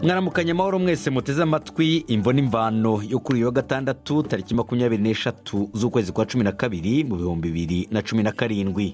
mwaramukanye amahoro mwese muteze amatwi imvo n'imvano yo kuri uyu wa gatandatu tariki makumyabiri n'eshatu z'ukwezi kwa cumi na kabiri mu bihumbi bibiri na cumi na karindwi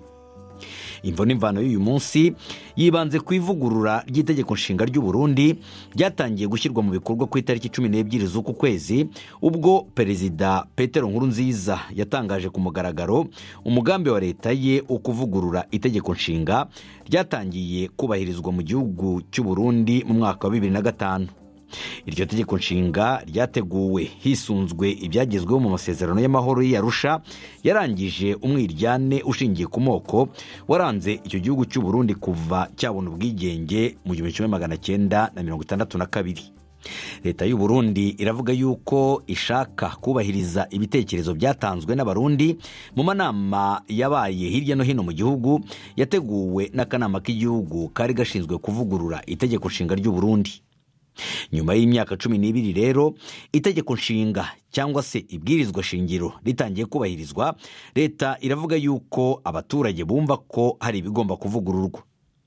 imvo n'imvano y'uyu munsi yibanze ku ivugurura ry'itegeko nshinga ry'u Burundi ryatangiye gushyirwa mu bikorwa ku itariki cumi n'ebyiri z'uku kwezi ubwo perezida petero nkurunziza yatangaje ku mugaragaro umugambi wa leta ye wo kuvugurura itegeko nshinga ryatangiye kubahirizwa mu gihugu cy'u Burundi mu mwaka wa bibiri na gatanu iryo tegeko nshinga ryateguwe hisunzwe ibyagezweho mu masezerano y'amahoro y'iyarusha yarangije umwiryane ushingiye ku moko waranze icyo gihugu cy'u Burundi kuva cyabona ubwigenge mu gihumbi kimwe magana cyenda na mirongo itandatu na kabiri leta y'u Burundi iravuga yuko ishaka kubahiriza ibitekerezo byatanzwe n'abarundi mu manama yabaye hirya no hino mu gihugu yateguwe n'akanama k'igihugu kari gashinzwe kuvugurura itegeko nshinga ry'u Burundi nyuma y'imyaka cumi n'ibiri rero itegeko nshinga cyangwa se ibwirizwa shingiro ritangiye kubahirizwa leta iravuga yuko abaturage bumva ko hari ibigomba kuvugururwa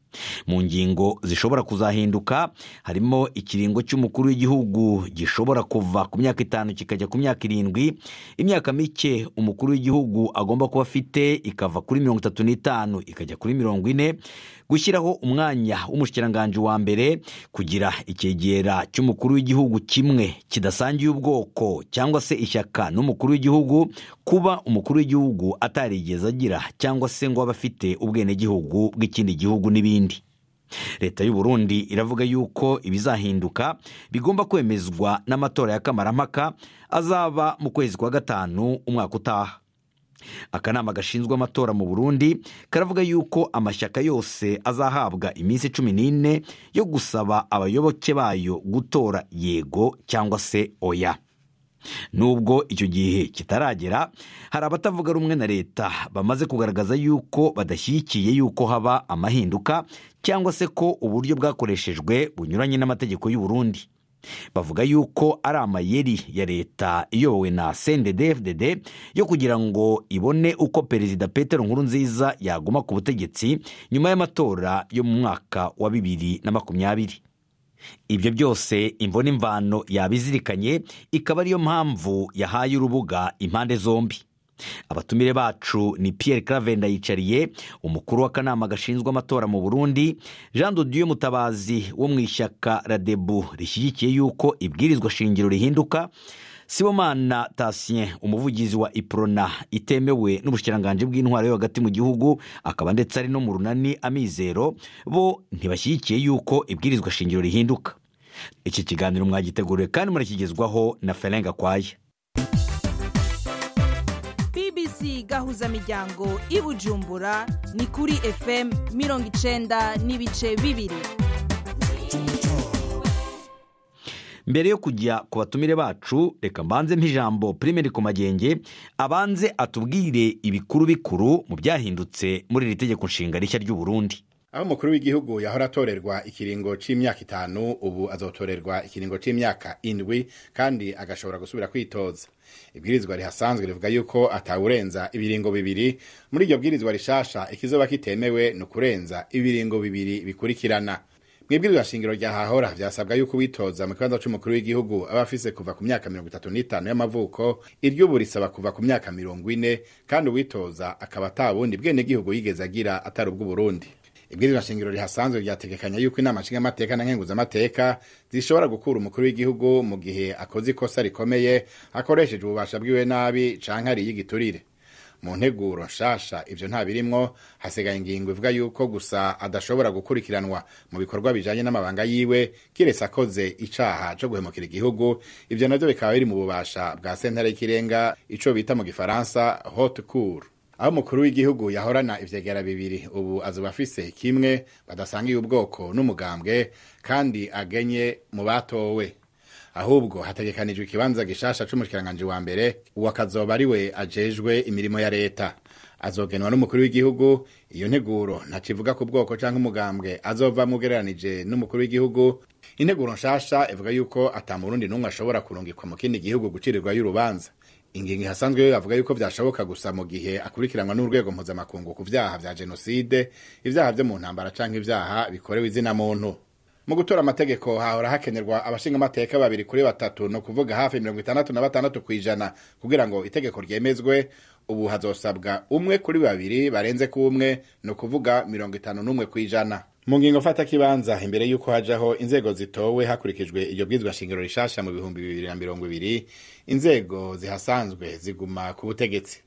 mu ngingo zishobora kuzahinduka harimo ikiringo cy'umukuru w'igihugu gishobora kuva ku myaka itanu kikajya ku myaka irindwi imyaka mike umukuru w'igihugu agomba kuba afite ikava kuri mirongo itatu n'itanu ikajya kuri mirongo ine gushyiraho umwanya w'umushyikiranganje wa mbere kugira icyegera cy'umukuru w'igihugu kimwe kidasangiye ubwoko cyangwa se ishyaka n'umukuru w'igihugu kuba umukuru w'igihugu atarigeze agira cyangwa se ngo abe afite ubwenegihugu bw'ikindi gihugu n'ibindi leta y'u Burundi iravuga yuko ibizahinduka bigomba kwemezwa n'amatora ya kamarampaka azaba mu kwezi kwa gatanu umwaka utaha akanama gashinzwe amatora mu burundi karavuga yuko amashyaka yose azahabwa iminsi cumi n'ine yo gusaba abayoboke bayo gutora yego cyangwa se oya nubwo icyo gihe kitaragera hari abatavuga rumwe na leta bamaze kugaragaza yuko badashyigikiye yuko haba amahinduka cyangwa se ko uburyo bwakoreshejwe bunyuranye n'amategeko y'u Burundi bavuga yuko ari amayeri ya leta iyobowe na cndfdd yo kugira ngo ibone uko perezida petero nkurunziza yaguma ku butegetsi nyuma y'amatora yo mu mwaka wa bibiri na makumyabiri ibyo byose imvo n'imvano yabizirikanye ikaba ariyo mpamvu yahaye urubuga impande zombi abatumire bacu ni Pierre clave ndayicariye umukuru w'akanama gashinzwe amatora mu burundi jean dodiyo mutabazi wo mu ishyaka radebu rishyigikiye yuko ibwirizwa shingiro rihinduka sibomana tasien umuvugizi wa iprona itemewe n'ubushyikiranganji bw'intwaro yo hagati mu gihugu akaba ndetse ari no mu runani amizero bo ntibashyigikiye yuko ibwirizwa shingiro rihinduka iki kiganiro mwagiteguriwe kandi murakigezwaho na ferenga kwaya bbc gahuzamiryango i bujumbura ni kuri fm mirongo icenda n'ibice bibiri mbere yo kujya ku batumire bacu reka mbanze mp'ijambo pirimeri ku magenge abanze atubwire ibikuru bikuru mu byahindutse muri iri tegeko nshinga rishya ry'u Burundi aho umukuru w'igihugu yahora atorerwa ikiringo c'imyaka itanu ubu azotorerwa ikiringo c'imyaka indwi kandi agashobora gusubira kwitoza ibwirizwa rihasanzwe rivuga yuko atawurenza ibiringo bibiri muri iryo bwirizwa rishasha ikizoba kitemewe ni ukurenza ibiringo bibiri bikurikirana mwibwirizwa shingiro rya hahora vyasabwa yuko witoza mu kibanza c'umukuru w'igihugu aba afise kuva ku myaka mirongo itatu n'itanu y'amavuko iry'ubu risaba kuva ku myaka mirongo ine kandi uwitoza akaba ata bundi bwenegihugu yigeze agira atari ubw'uburundi ibwirizwa shingiro rihasanzwe ryategekanya yuko inama nshingamateka na nkenguzamateka zishobora gukura umukuru w'igihugu mu gihe akoze ikosa rikomeye akoresheje ububasha bwiwe nabi canke ariye igiturire mu nteguro nshasha ivyo nta birimwo hasigaye ingingo ivuga yuko gusa adashobora gukurikiranwa mu bikorwa bijanye n'amabanga yiwe kiretse akoze icaha co guhemukira igihugu ivyo navyo bikaba biri mu bubasha bwa sentare y'ikirenga ico bita mu gifaransa haute cour aho umukuru w'igihugu yahorana ivyegera bibiri ubu azoba afise kimwe badasangiye ubwoko n'umugambwe kandi agenye mu batowe ahubwo hategekanijwe ikibanza gishasha c'umushikiranganji wa mbere uwo akazoba ari we ajejwe imirimo ya leta azogenwa n'umukuru w'igihugu iyo nteguro ntacivuga ku bwoko canke umugambwe azova mugereranije n'umukuru w'igihugu integuro nshasha ivuga yuko ata murundi n'umwe ashobora kurungikwa mu kindi gihugu gucirirwayo urubanza ingingo ihasanzwe yo yavuga yuko byashoboka gusa mu gihe akurikiranwa n'urwego mpuzamakungu ku vyaha vya jenoside ivyaha vyo mu ntambara canke ivyaha bikorewe izina muntu mu gutora amategeko hahora hakenerwa abashinga amateka babiri kuri batatu ni ukuvuga hafi mirongo itandatu na batandatu ku ijana kugira ngo itegeko ryemezwe ubu hazosabwa umwe kuri babiri barenze ku umwe ni ukuvuga mirongo itanu n'umwe ku ijana mu ngingo fata kibanza imbere y'uko hajaho inzego zitowe hakurikijwe iryo bwizwa shingiro rishasha mu bihumbi bibiri na mirongo ibiri inzego zihasanzwe ziguma ku butegetsi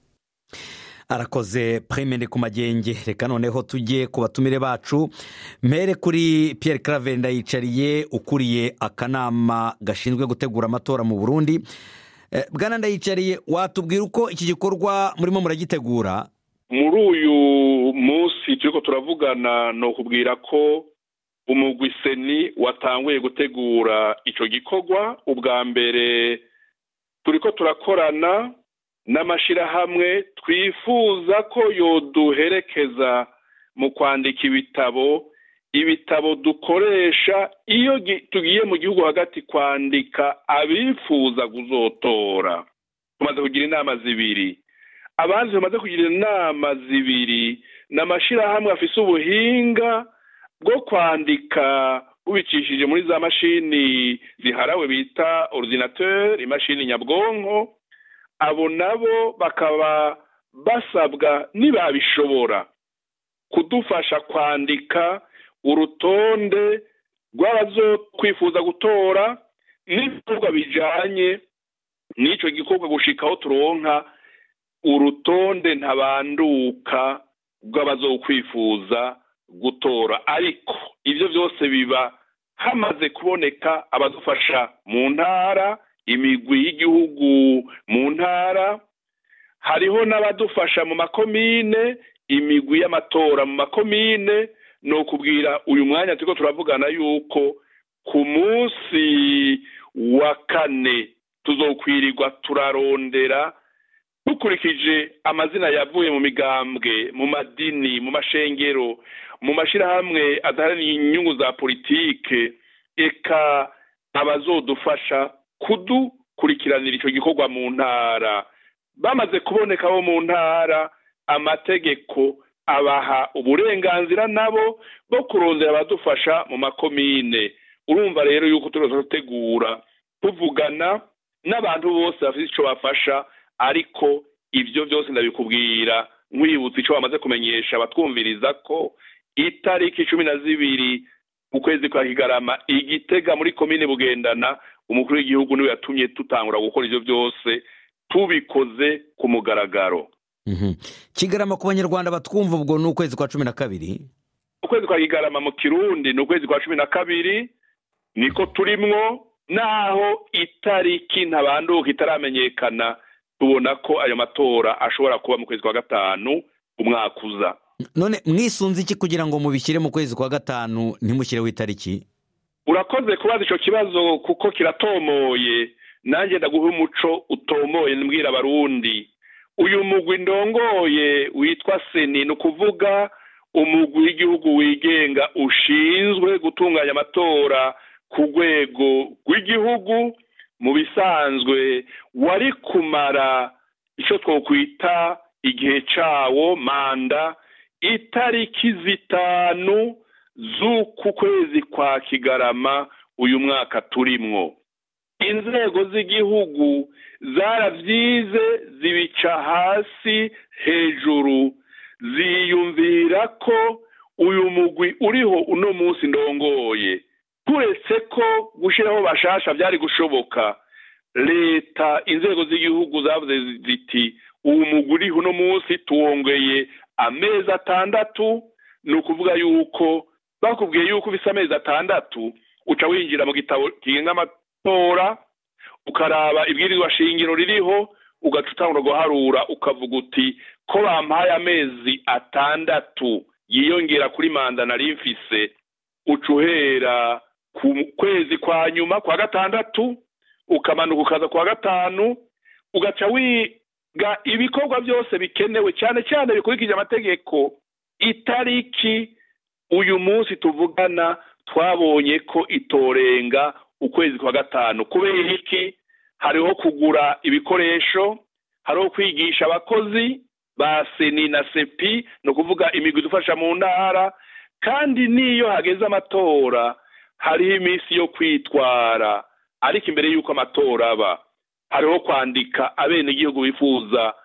arakoze premene ku magenge reka noneho tujye ku batumire bacu mpere kuri Pierre claver ndayicariye ukuriye akanama gashinzwe gutegura amatora mu burundi bwana ndayicariye watubwira uko iki gikorwa murimo muragitegura muri uyu munsi turi ko turavugana ni ukubwira ko umugwi seni watanguye gutegura icyo gikorwa ubwa mbere turi ko turakorana n'amashyirahamwe twifuza ko yoduherekeza mu kwandika ibitabo ibitabo dukoresha iyo tugiye mu gihugu hagati kwandika abifuza kuzotora tumaze kugira inama zibiri abandi bamaze kugira inama zibiri ni amashyirahamwe afise ubuhinga bwo kwandika ubicishije muri za mashini ziharawe bita orudinateur imashini nyabwonko abo nabo bakaba basabwa nibabishobora kudufasha kwandika urutonde rw'abazo kwifuza gutora n'ibikorwa bijanye n'icyo gikorwa gushikaho turonka urutonde ntabanduka rw'abazokwifuza gutora ariko ibyo byose biba hamaze kuboneka abadufasha mu ntara imigwi y'igihugu mu ntara hariho n'abadufasha mu makomine imigwi y'amatora mu makomine ni ukubwira uyu mwanya turiko turavugana yuko ku munsi wa kane tuzokwirirwa turarondera dukurikije amazina yavuye mu migambwe mu madini mu mashengero mu mashyirahamwe adaharanira inyungu za politike eka abazodufasha kudukurikiranira icyo gikorwa mu ntara bamaze kuboneka bo mu ntara amategeko abaha uburenganzira nabo bwo kurondera abadufasha mu makomine urumva rero yuko turaza gutegura tuvugana n'abantu bose bafite icyo bafasha ariko ibyo byose ndabikubwira nkwibutsa icyo bamaze kumenyesha abatwumviriza ko itariki cumi na zibiri mu kwezi kwa kigarama igitega muri komine bugendana umukuru w'igihugu niwe yatumye tutangura gukora ibyo byose tubikoze ku mugaragaro kigarama ku banyarwanda batwumva ubwo ni ukwezi kwa cumi na kabiri ukwezi kwa kigarama mu kirundi ni ukwezi kwa cumi na kabiri niko turimwo naho itariki ntabanduka itaramenyekana tubona ko ayo matora ashobora kuba mu kwezi kwa gatanu umwaka uza none mwisunze iki kugira ngo mubishyire mu kwezi kwa gatanu ntimushyireho itariki urakoze kubaza icyo kibazo kuko kiratomoye nanjye ndaguha umuco utomoye mbwira abarundi uyu mugwi ndongoye witwa seni ni ukuvuga umugwi w'igihugu wigenga ushinzwe gutunganya amatora ku rwego rw'igihugu mu bisanzwe wari kumara icyo twakwita igihe cyawo manda itariki zitanu z'uku kwezi kwa kigarama uyu mwaka turimwo inzego z'igihugu zarabyize zibica hasi hejuru ziyumvira ko uyu mugwi uriho uno munsi ndongoye turetse ko gushyiraho bashasha byari gushoboka leta inzego z'igihugu zavuze ziti uwo mugwi uriho uno munsi tuwongeye amezi atandatu ni ukuvuga yuko bakubwiye yuko bisa amezi atandatu uca winjira mu gitabo kigenga amatora ukaraba ibwirizwa shingiro ririho ugaca utangura guharura ukavuga uti ko bampaye amezi atandatu yiyongera kuri manda nari mfise uca uhera ku kwezi kwa nyuma kwa gatandatu ukamanuka ukaza kwa gatanu ugaca wiga ibikorwa byose bikenewe cyane cyane bikurikije amategeko itariki uyu munsi tuvugana twabonye ko itorenga ukwezi kwa gatanu kubera iki hariho kugura ibikoresho hariho kwigisha abakozi ba seni na sepi ni ukuvuga imigwi idufasha mu ntara kandi n'iyo hageze amatora hariho iminsi yo kwitwara ariko imbere y'uko amatora aba hariho kwandika abenegihugu bifuza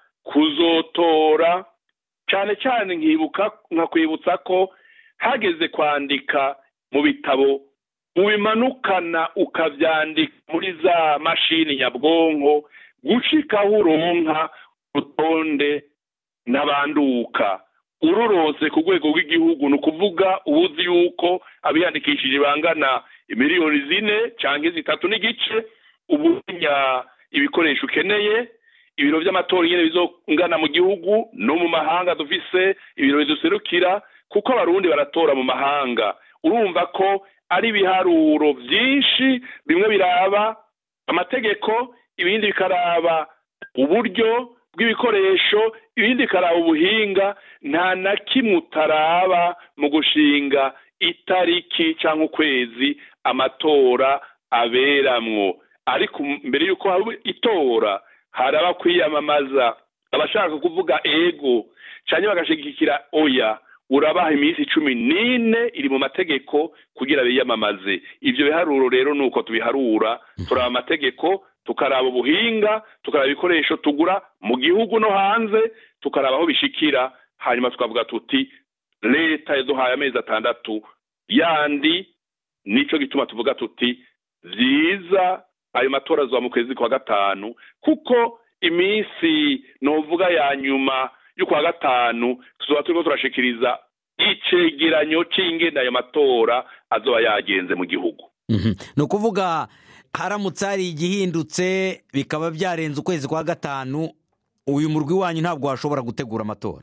kuzotora cyane cyane nkibuka nkakwibutsa ko hageze kwandika mu bitabo ubimanukana ukabyandika muri za mashini nyabwonko gucikaho uronka urutonde n'abanduka ururose ku rwego rw'igihugu ni ukuvuga ubuzi yuko abiyandikishije bangana miliyoni zine cyangwa zitatu n'igice ubumenya ibikoresho ukeneye ibiro by'amatora nyine bizongana mu gihugu no mu mahanga dufise ibiro biduserukira kuko abarundi baratora mu mahanga urumva ko ari ibiharuro byinshi bimwe biraba amategeko ibindi bikaraba uburyo bw'ibikoresho ibindi bikaraba ubuhinga nta na kimwe utaraba mu gushinga itariki cyangwa ukwezi amatora aberamwo ariko mbere y'uko haba itora haraba kwiyamamaza abashaka kuvuga ego cyangwa bagashigikira oya urabaha iminsi cumi n'ine iri mu mategeko kugira biyamamaze ibyo biharuro rero ni uko tubiharura turaba amategeko tukaraba ubuhinga tukaraba ibikoresho tugura mu gihugu no hanze tukaraba aho bishikira hanyuma tukavuga tuti leta yaduhaye amezi atandatu yandi nicyo gituma tuvuga tuti byiza ayo matora azuba mu kwezi kwa gatanu kuko iminsi nuvuga ya nyuma y'ukwa gatanu tuzaba turimo turashikiriza icegeranyo cy'ingenda ayo matora azoba yagenze mu gihugu ni ukuvuga haramutse hari igihindutse bikaba byarenze ukwezi kwa gatanu uyu murwi wanyu ntabwo washobora gutegura amatora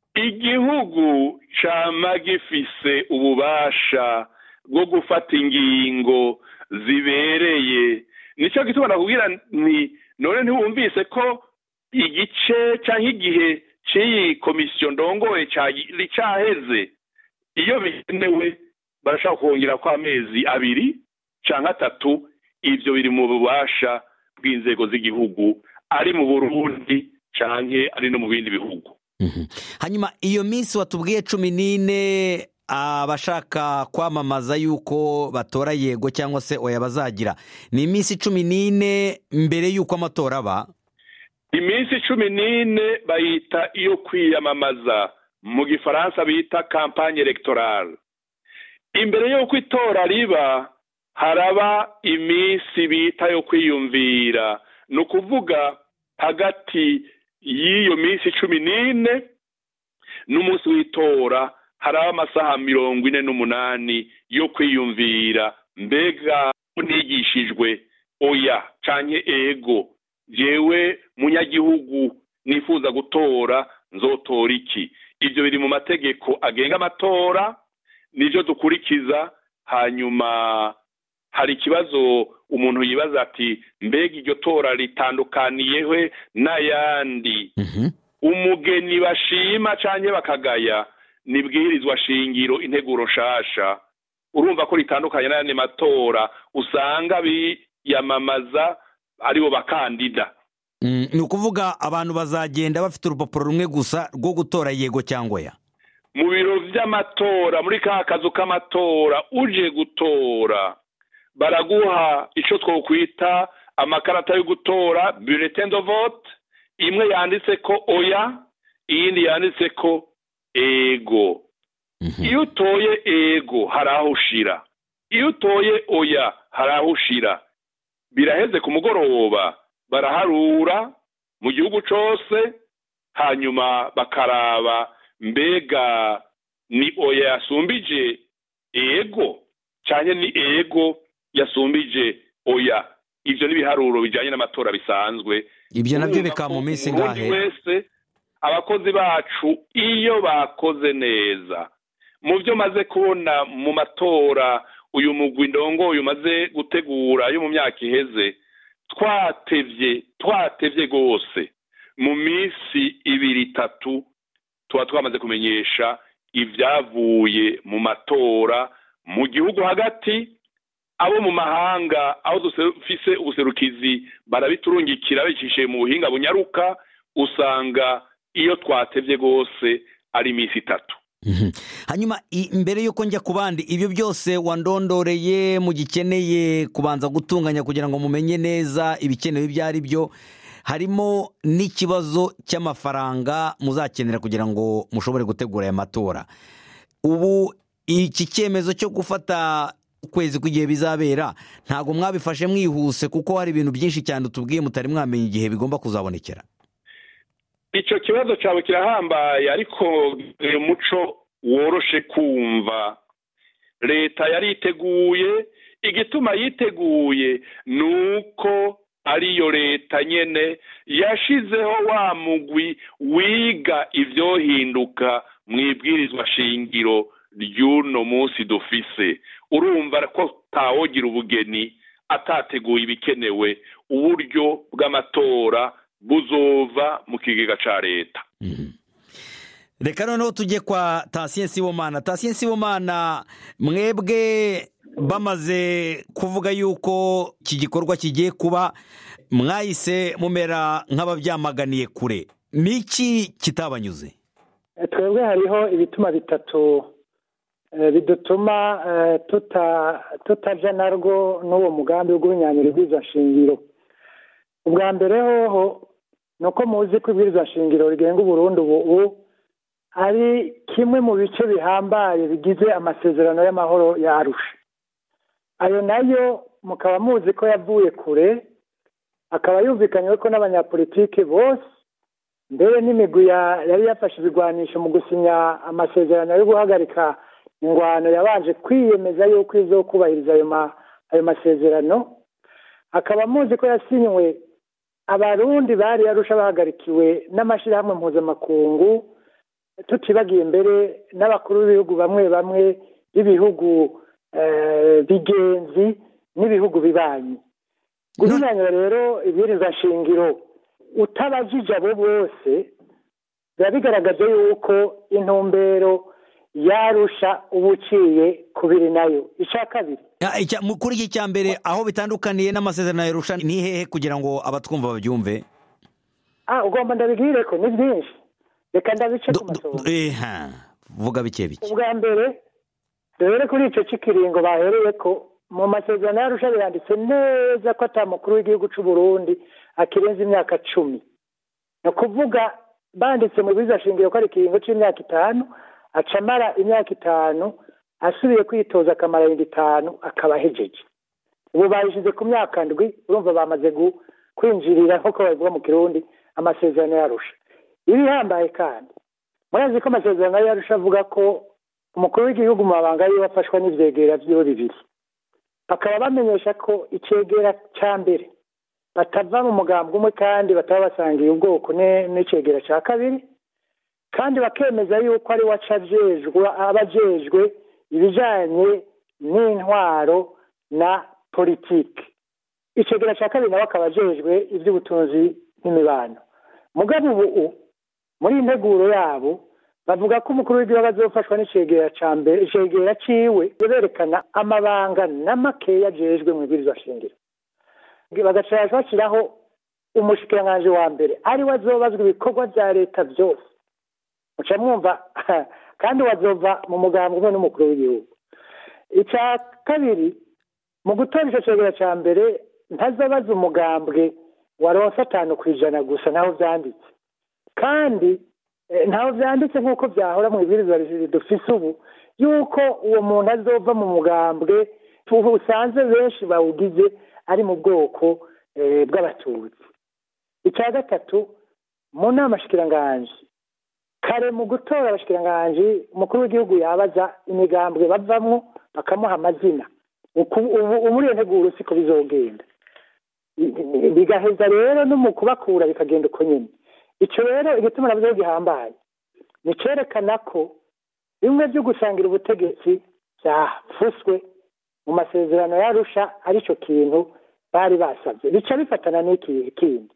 igihugu cyama gifise ububasha bwo gufata ingingo zibereye nicyo gituma nakubwira ni none ntiwumvise ko igice cyangwa igihe cy'iyi komisiyo ndongoye cyaheze iyo bikenewe barashaka kongera ko amezi abiri cyangwa atatu ibyo biri mu bubasha bw'inzego z'igihugu ari mu burundi cyangwa ari no mu bindi bihugu hanyuma iyo minsi watubwiye cumi n'ine abashaka kwamamaza yuko batora yego cyangwa se oya bazagira ni iminsi cumi n'ine mbere y'uko amatora aba iminsi cumi n'ine bayita iyo kwiyamamaza mu gifaransa bita kampanye elegitoral imbere y'uko itora riba haraba iminsi bita yo kwiyumvira ni ukuvuga hagati y'iyo minsi cumi n'ine n'umunsi w'itora haraba amasaha mirongo ine n'umunani yo kwiyumvira mbega unigishijwe oya canke ego jewe munyagihugu nifuza gutora nzotora iki ibyo biri mu mategeko agenga amatora nibyo dukurikiza hanyuma hari ikibazo umuntu yibaza ati mbega iryo tora ritandukaniyeho n'ayandi umugeni bashima cyangwa bakagaya nibwirizwa shingiro integuro nshasha urumva ko ritandukanye n'ayandi matora usanga biyamamaza aribo bakandida ni ukuvuga abantu bazagenda bafite urupapuro rumwe gusa rwo gutora yego cyangwa ya mu biro by'amatora muri ka kazu k'amatora uje gutora baraguha icyo twakwita amakarata yo gutora bulletin de vote imwe yanditse ko oya iyindi yanditse ko ego iyo utoye ego hari aho ushira iyo utoye oya hari aho ushira biraheze ku mugoroba baraharura mu gihugu cyose hanyuma bakaraba mbega ni oya yasumbije ego cyane ni ego yasumbije oya ibyo ni ibiharuro bijyanye n'amatora bisanzwe ibyo nabyo bikaba mu minsi ingahe wese abakozi bacu iyo bakoze neza mu byo maze kubona mu matora uyu mugwi ndongo umaze gutegura yo mu myaka iheze twatevye twatevye rwose mu minsi ibiri itatu tuba twamaze kumenyesha ibyavuye mu matora mu gihugu hagati abo mu mahanga aho dufise ubuserukizi barabiturungikira bicishije mu buhinga bunyaruka usanga iyo twatevye rwose ari iminsi itatu hanyuma mbere y'uko njya ku bandi ibyo byose wandondoreye mugikeneye kubanza gutunganya kugira ngo mumenye neza ibikenewe ibyo ari byo harimo n'ikibazo cy'amafaranga muzakenera kugira ngo mushobore gutegura aya matora ubu iki cyemezo cyo gufata ukwezi kw'igihe bizabera ntabwo mwabifashe mwihuse kuko hari ibintu byinshi cyane tubwiye mutari mwamenya igihe bigomba kuzabonekera icyo kibazo cyawe kirahambaye ariko umuco woroshe kumva leta yari iteguye igituma yiteguye ni uko ariyo leta nyine yashizeho wa mugwi wiga ibyohinduka mu ibwirizwa shingiro ry'uno munsi dufise urumva ko tawogira ubugeni atateguye ibikenewe uburyo bw'amatora buzova mu kigega cya leta reka noneho tujye kwa tasiyo nsibomana tasiyo nsibomana mwebwe bamaze kuvuga yuko iki gikorwa kigiye kuba mwahise mumera nk'ababyamaganiye kure ni iki kitabanyuze twebwe hariho ibituma bitatu bidutuma tutajya narwo n'uwo mugambi w'ubw'ibinyanyirizwa shingiro ubwa mbere hoho ni uko muzi ko ibwirizwa shingiro rigenga uburundi ubu ari kimwe mu bice bihambaye bigize amasezerano y'amahoro yarusha ayo nayo mukaba muzi ko yavuye kure akaba yumvikanywe ko n'abanyapolitike bose mbere n'imigwi yari yafashe ibigwanisho mu gusinya amasezerano yo guhagarika ingwano yabanje kwiyemeza yuko izo kubahiriza ayo masezerano akaba muzi ko yasinywe abarundi bari yarusha bahagarikiwe n'amashyirahamwe mpuzamakungu tutibagiye mbere n'abakuru b'ibihugu bamwe bamwe b'ibihugu bigenzi n'ibihugu bibanyi guhinyanyura rero ibwirizwa shingiro utabajije abo bose biba bigaragaza yuko intumbero yarusha uba uciye kubiri nayo icya kabiri kuri iki cya mbere aho bitandukaniye n'amasezerano yarusha ni hehe kugira ngo abatwumva babyumve ugomba ndabibwire ko ni byinshi reka ndabice ku masoro vuga bike bike ubwa mbere rero kuri icyo cy'ikiringo bahereye ko mu masezerano yarusha biranditse neza ko atamukuru w'igihugu cy'u Burundi akirenza imyaka cumi ni ukuvuga banditse mu biza shingiro ko ari ikiringo cy'imyaka itanu aca amara imyaka itanu asubiye kwitoza akamara yindi itanu akaba ahejeje ubu bayishyize ku myaka ndwi urumva bamaze kwinjirira nk'uko babivuga mu kirundi amasezerano yarusha ibihambaye kandi murazi ko amasezerano yarusha avuga ko umukuru w'igihugu mu mabanga yiwe afashwa n'ibyegera byiwe bibiri bakaba bamenyesha ko icyegera cya mbere batava mu mugambwe umwe kandi bataba basangiye ubwoko n'icyegera cya kabiri kandi bakemeza yuko ari we aba ajejwe ibijyanye n'intwaro na politiki icyegera cya kabiri nawe akaba ajejwe iby'ubutunzi n'imibano mugabo ubu muri iyi nteguro yabo bavuga ko umukuru w'igihugu azofashwa n'icegera cya mbere icegera ciwe berekana amabanga n'amakeya ajejwe mu ibwirizwa shingiro bagaca bashyiraho umushikiranganji wa mbere ari we azobazwa ibikorwa bya leta byose muca mwumva kandi wazova mu mugambi umwe n'umukuru w'igihugu icya kabiri mu gutora icyo cegera cya mbere ntazabaza umugambwe waronse atanu ku ijana gusa naho byanditse kandi ntaho byanditse nk'uko byahora mu ibwirizwa dufise ubu yuko uwo muntu azova mu mugambwe usanze benshi bawugize ari mu bwoko bw'abatutsi icya gatatu mu nama shikiranganji kare mu gutora abashikiranganji umukuru w'igihugu yabaza imigambwe bavamwo bakamuha amazina ubu muri iyo nteguro siko bizogenda bigaheza rero no mu kubakura bikagenda uko nyine icyo rero igituma nabyo gihambaye ni cyerekana ko bimwe byo gusangira ubutegetsi byafuswe mu masezerano yarusha aricyo kintu bari basabye bica bifatana n'iki kindi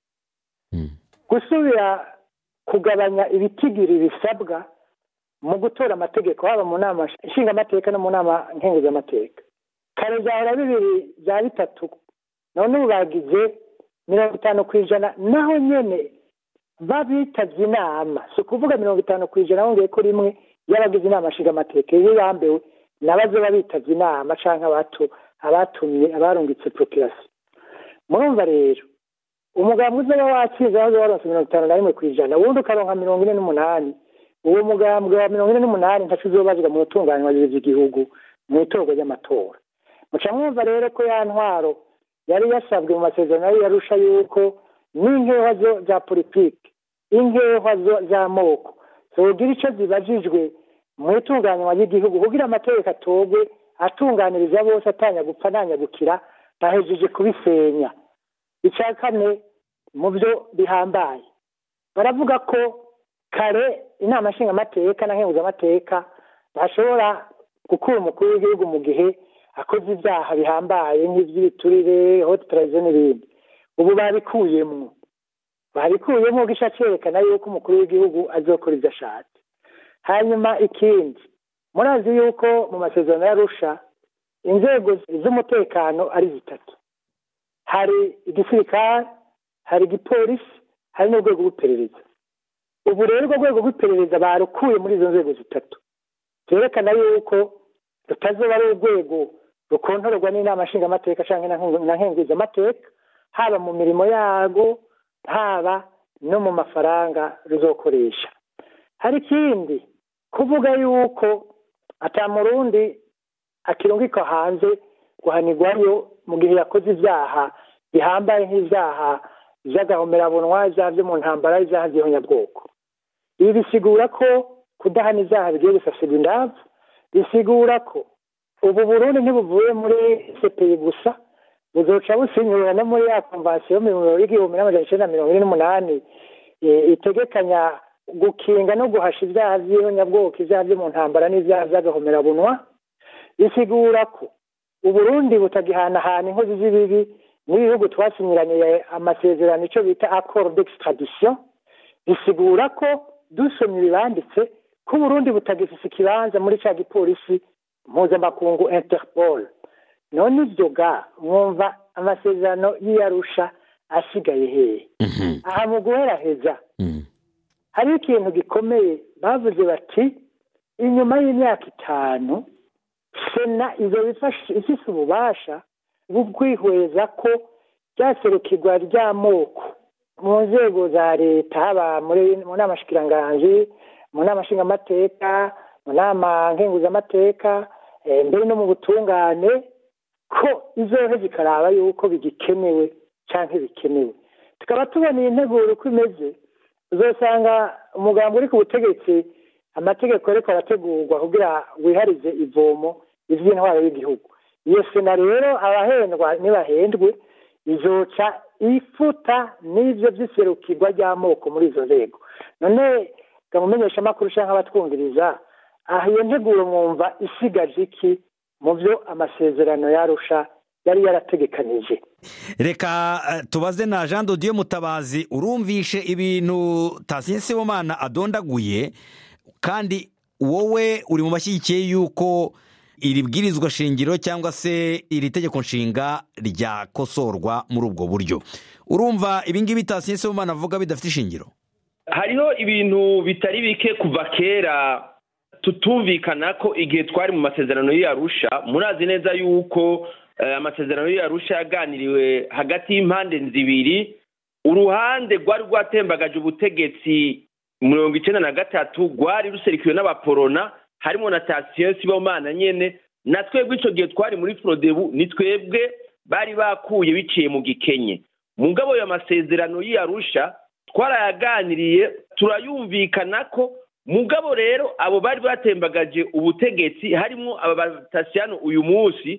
gusubira kugabanya ibitigiri bisabwa mu gutora amategeko haba mu nama nshingamateka no mu nama nkenguzamateka kare byahora bibiri bya bitatu none ubu bagize mirongo itanu ku ijana naho nyine babitabye inama si ukuvuga mirongo itanu ku ijana wongeye ko rimwe y'abagize inama nshingamateka iyo yambewe n'abazoba bitavye inama canke abatu abatumye abarungitse prokirasi murumva rero umugambi uzoba watsinze wazo waronse mirongo itanu na rimwe kw'ijana uwundi ukaronka mirongo ine n'umunani uwo mugambwe wa mirongo ine n'umunani ntaco uzobazwa mu rutunganywa ry'igihugu mu itorwa ry'amatora muca mwumva rero ko ya ntwaro yari yasabwe mu masezerano yari yarusha yuko n'inkewa zo za politiki inkewa zo z'amoko zogira ico zibajijwe mu itunganywa ry'igihugu kugira amategeko atogwe atunganiriza bose atanya gupfa ntanyagukira bahejeje kubisenya icya kane mu byo bihambaye baravuga ko kare inama nshingamateka na nkenguzamateka bashobora gukura umukuru w'igihugu mu gihe akoze ibyaha bihambaye nk'iby'ibiturire hotipurayizo n'ibindi ubu babikuyemwo babikuyemo gisha cyerekana yuko umukuru w'igihugu azokora ibyo ashatse hanyuma ikindi murazi yuko mu masezerano y'arusha inzego z'umutekano ari zitatu hari igisirikare hari igipolisi hari n'urwego rw'iperereza ubu rero urwo rwego rw'iperereza barukuye muri izo nzego zitatu byerekana yuko rutazoba ari urwego rukontororwa n'inama nshingamateka cyangwa na nkenguzamateka haba mu mirimo yarwo haba no mu mafaranga ruzokoresha hari ikindi kuvuga yuko atamurundi akirungikwa hanze guhanirwayo mu gihe yakoze ibyaha bihambaye nk'ibyaha by'agahomerabunwa ibyaha byo mu ntambara ibyaha by'ihonyabwoko ibi bisigura ko kudahana ibyaha bigiye gusasirwa indavu bisigura ko ubu burundi ntibuvuye muri sepeyi gusa buzoca businyura no muri ya konvansiyo y'igihumbi n'amajana icyenda mirongo ine n'umunani itegekanya gukinga no guhasha ibyaha by'ihonyabwoko ibyaha byo mu ntambara n'ibyaha by'agahomerabunwa bisigura ko uburundi butagihanahana inkozi z'ibibi n'ibihugu twasinyiraniye amasezerano icyo bita accord d'extradition bisigura ko dusomye ibibanditse ko uburundi butagifise ikibanza muri cya gipolisi mpuzamakungu interpol none ibyo ga mwumva amasezerano y'iyarusha asigaye hehe aha mu guheraheza hari ikintu gikomeye bavuze bati inyuma y'imyaka itanu sena izo ifise ububasha bwo kwihweza ko ryaserukirwa ry'amoko mu nzego za leta haba mu nama shikiranganji mu nama nshingamateka mu nama nkenguzamateka mbere no mu butungane ko izohe zikaraba yuko bigikenewe cyangwa bikenewe tukaba tubona iyi nteguro uko imeze uzasanga umugambi uri ku butegetsi amategeko ariko arategurwa kugira wiharize ivomo iby'intwaro y'igihugu iyo sena rero abahendwa nibahendwe izoca ifuta n'ibyo by'iserukirwa ry'amoko muri izo nzego none gamumenyesha amakuru cyangwa abatwumviriza aha iyo nteguro mwumva isigaje iki mu byo amasezerano yarusha yari yarategekanije reka tubaze na jean dodiyo mutabazi urumvishe ibintu tasiye sibomana adondaguye kandi wowe uri mu bashyigikiye yuko iri bwirizwa shingiro cyangwa se iri tegeko nshinga ryakosorwa muri ubwo buryo urumva ibingibi tasiye sibomana avuga bidafite ishingiro hariho ibintu bitari bike kuva kera tutumvikana ko igihe twari mu masezerano y'iyarusha murazi neza yuko amasezerano y'iyarusha yaganiriwe hagati y'impande zibiri uruhande rwari rwatembagaje ubutegetsi mirongo icyenda na gatatu rwari ruserikiwe n'abaporona harimo na tasiyo sibomana nyine na twebwe icyo gihe twari muri forodebu ni twebwe bari bakuye biciye mu gikenye mu ngabo y'amasezerano y'iyarusha twarayaganiriye turayumvikana ko mugabo rero abo bari batembagaje ubutegetsi harimo aba batasiyano uyu munsi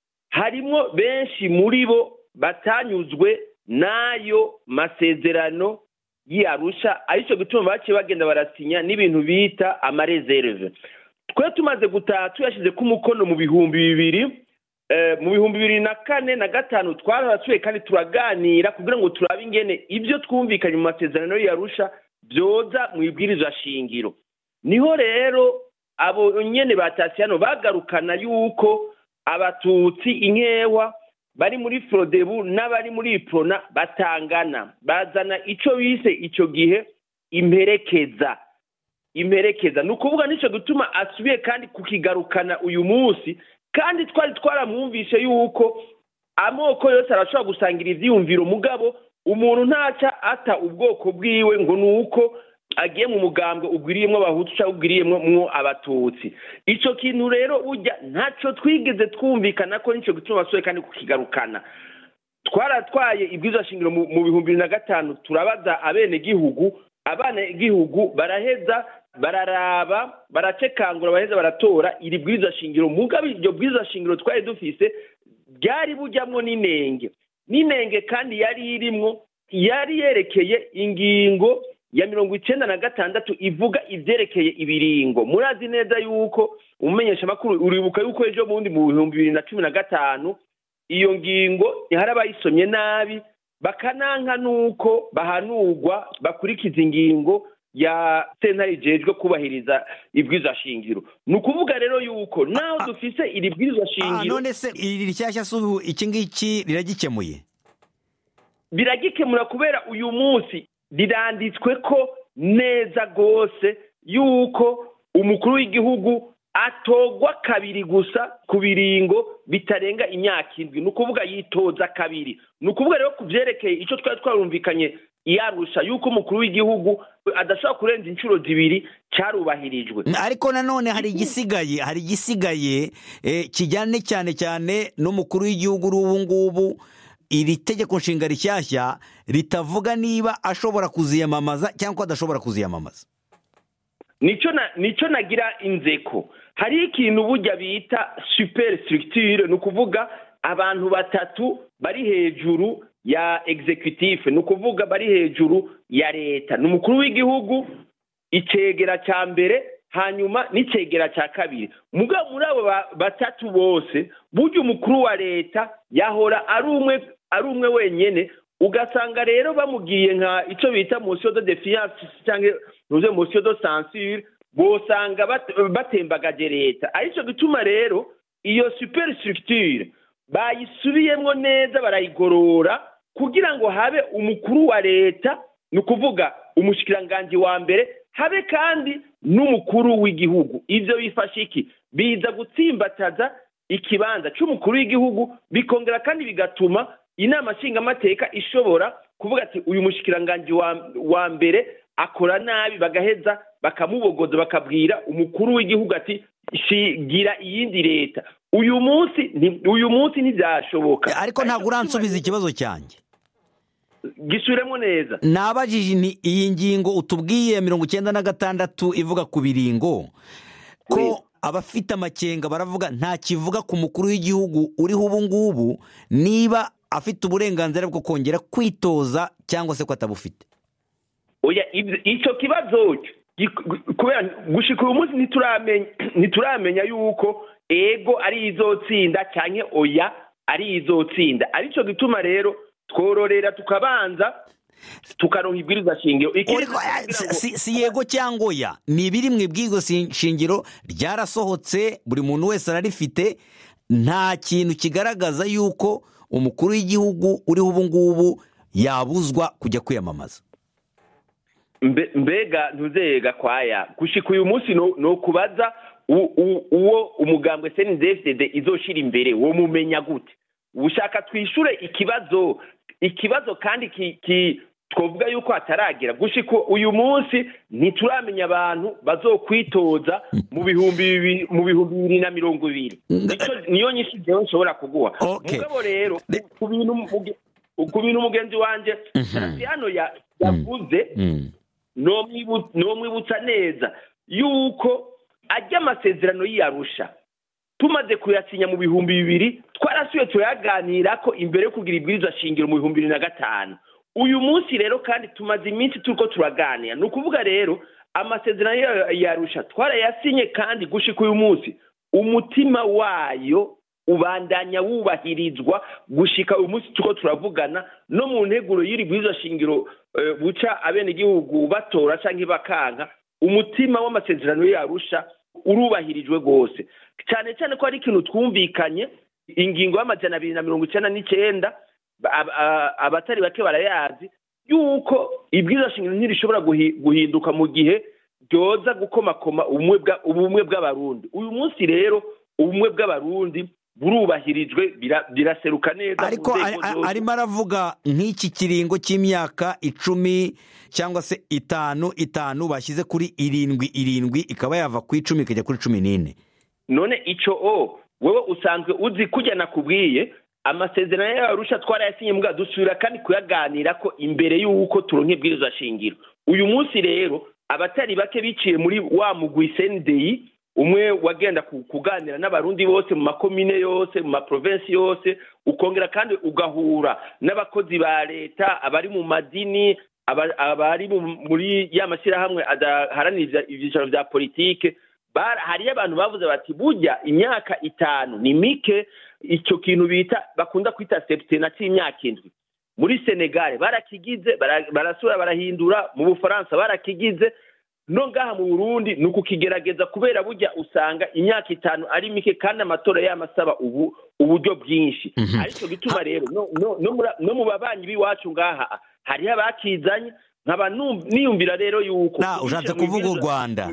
harimo benshi muri bo batanyuzwe n'ayo masezerano y'iyarusha aricyo gituma baciye bagenda barasinya n'ibintu bita amarezerve twe tumaze gutaha tuyashyize ku mukono mu bihumbi bibiri mu bihumbi bibiri na kane na gatanu twarasuye kandi turaganira kugira ngo turabe ingene ibyo twumvikanye mu masezerano y'iyarusha byoza mu ibwirizwa shingiro niho rero abo nyene batasiyano bagarukana yuko abatutsi inkewa bari muri forodebu n'abari muri iprona batangana bazana icyo bise icyo gihe imperekeza imperekeza ni ukuvuga nicyo gituma asubiye kandi kukigarukana uyu munsi kandi twari twaramwumvishe yuko amoko yose arashobora gusangira ibyiyumviro mugabo umuntu ntaca ata ubwoko bwiwe ngo ni uko agiye mu mugambwe ugwiriyemo abahutu cyangwa ugwiriyemo abatutsi icyo kintu rero ujya ntacyo twigeze twumvikana ko nicyo gituma bashoboye kandi kukigarukana twaratwaye ibwiza shingiro mu bihumbi bibiri na gatanu turabaza abenegihugu abenegihugu baraheza bararaba baracekangura baraheza baratora iri bwiza shingiro mugabe iryo bwiza shingiro twari dufise ryari bujyamo n'inenge n'inenge kandi yari irimwo yari yerekeye ingingo ya mirongo icyenda na gatandatu ivuga ibyerekeye ibiringo murazi neza yuko umumenyeshamakuru uribuka yuko ejo bundi mu bihumbi bibiri na cumi na gatanu iyo ngingo hari abayisomye nabi bakananka nuko bahanurwa bakurikiza ingingo ya sentare ijejwe kubahiriza ibwirizwa shingiro ni ukuvuga rero yuko naho dufise iri bwirizwa shingiro none se iri rishyashya si ubu iki ngiki riragikemuye biragikemura kubera uyu munsi riranditswe ko neza rwose yuko umukuru w'igihugu atogwa kabiri gusa ku biringo bitarenga imyaka indwi ni ukuvuga yitoza kabiri ni ukuvuga rero ku byerekeye icyo twari twarumvikanye iyarusha yuko umukuru w'igihugu adashobora kurenza inshuro zibiri cyarubahirijwe ariko nanone hari igisigaye hari igisigaye kijyane cyane cyane n'umukuru w'igihugu ubu ngubu iri tegeko nshinga rishyashya ritavuga niba ashobora kuziyamamaza cyangwa adashobora kuziyamamaza nicyo nagira inzeko hari ikintu bujya bita superi sitirigitire ni ukuvuga abantu batatu bari hejuru ya egizekutifu ni ukuvuga bari hejuru ya leta ni umukuru w'igihugu icyegera cya mbere hanyuma n'icyegera cya kabiri mugabo muri abo batatu bose burya umukuru wa leta yahora ari umwe ari umwe wenyine ugasanga rero bamubwiye nka icyo bita musiyo do defiyanse cyangwa ntuze musiyo do sansire bosanga batembagaje leta aricyo gituma rero iyo superi sitirigitire bayisubiyemo neza barayigorora kugira ngo habe umukuru wa leta ni ukuvuga umushikiranganji wa mbere habe kandi n'umukuru w'igihugu ibyo bifasha iki biza gutsimbataza ikibanza cy'umukuru w'igihugu bikongera kandi bigatuma inama nshingamateka ishobora kuvuga ati uyu mushikiranganji wa mbere akora nabi bagaheza bakamubogoza bakabwira umukuru w'igihugu ati shigira iyindi leta uyu munsi uyu munsi ntibyashoboka ariko ntabwo uransubiza ikibazo cyanjye gisubiremo neza nabajije ni iyi ngingo utubwiye mirongo icyenda na gatandatu ivuga ku biringo ko abafite amakenga baravuga nta kivuga ku mukuru w'igihugu uriho ubu ngubu niba afite uburenganzira bwo kongera kwitoza cyangwa se ko atabufite icyo kibazo kubera gushyika uyu munsi ntituramenya yuko ego ari izotsinda cyangwa oya ari izotsinda aricyo gituma rero twororera tukabanza tukaronka ibwirizwa shingiro si yego cyangwa oya ni ibiri mu ibwirizwa shingiro ryarasohotse buri muntu wese ararifite nta kintu kigaragaza yuko umukuru w'igihugu uriho ubu ngubu yabuzwa kujya kwiyamamaza mbega ntuzega kwaya gushyika uyu munsi ni ukubaza uwo umugambwe senidefide izoshira imbere wo mumenya gute ushaka twishyure ikibazo ikibazo kandi twavuga yuko hataragera gushyika uyu munsi ntituramenya abantu bazokwitoza mu bihumbi bibiri na mirongo ibiri niyo nyinshi njyewe nshobora kuguha mugabo rero ku bintu umugenzi wanjye hano yavuze nomwibutsa neza yuko ajya amasezerano y'iyarusha tumaze kuyasinya mu bihumbi bibiri twarasuye turayaganira ko imbere yo kugira ibwirizwa shingiro mu bihumbi bibiri na gatanu uyu munsi rero kandi tumaze iminsi turi ko turaganira ni ukuvuga rero amasezerano y'iyarusha twarayasinye kandi gushyika uyu munsi umutima wayo ubandanya wubahirizwa gushyika uyu munsi turi ko turavugana no mu nteguro y'iri bwirizwa shingiro buca abenegihugu batora cyangwa bakanka umutima w'amasezerano yarusha urubahirijwe rwose cyane cyane ko hari ikintu twumvikanye ingingo y'amajana abiri na mirongo icyenda n'icyenda abatari bake barayazi yuko ibwirizwa shingiro ntirishobora guhinduka mu gihe ryoza gukomakoma ubumwe bwa- ubumwe bw'abarundi uyu munsi rero ubumwe bw'abarundi burubahirijwe bira- biraseruka neza mu ariko nzego ari- ari- zose. arimo aravuga nk'iki kiringo cy'imyaka icumi cyangwa se itanu itanu bashyize kuri irindwi irindwi ikaba yava ku icumi ikajya kuri cumi n'ine none ico o wewe usanzwe uzi kujya nakubwiye amasezerano y'abarusha twarayasinye mbwa dusubira kandi kuyaganira ko imbere y'uko turonka ibwirizwa shingiro uyu munsi rero abatari bake biciye muri wa mugwi sendeyi umwe wagenda ku- kuganira n'abarundi bose mu makomine yose mu maprovensi yose ukongera kandi ugahura n'abakozi ba leta abari mu madini aba- abari mu- muri ya mashyirahamwe adaharanira ibyicaro bya politike bara- hariyo abantu bavuze bati burya imyaka itanu ni mike icyo kintu bita bakunda kwita septena cy'imyaka indwi muri senegare barakigize bara- barasura barahindura mu bufaransa barakigize no ngaha mu burundi ni ukukigerageza kubera burya usanga imyaka itanu ari mike kandi amatora yamasaba ubu uburyo bwinshi Mhm. aricyo gituma rero no, no, no, muri- no mu babanyi b'iwacu ngaha hariho abakizanye nkaba num- niyumvira rero yuko Na, ushatse kuvuga u Rwanda.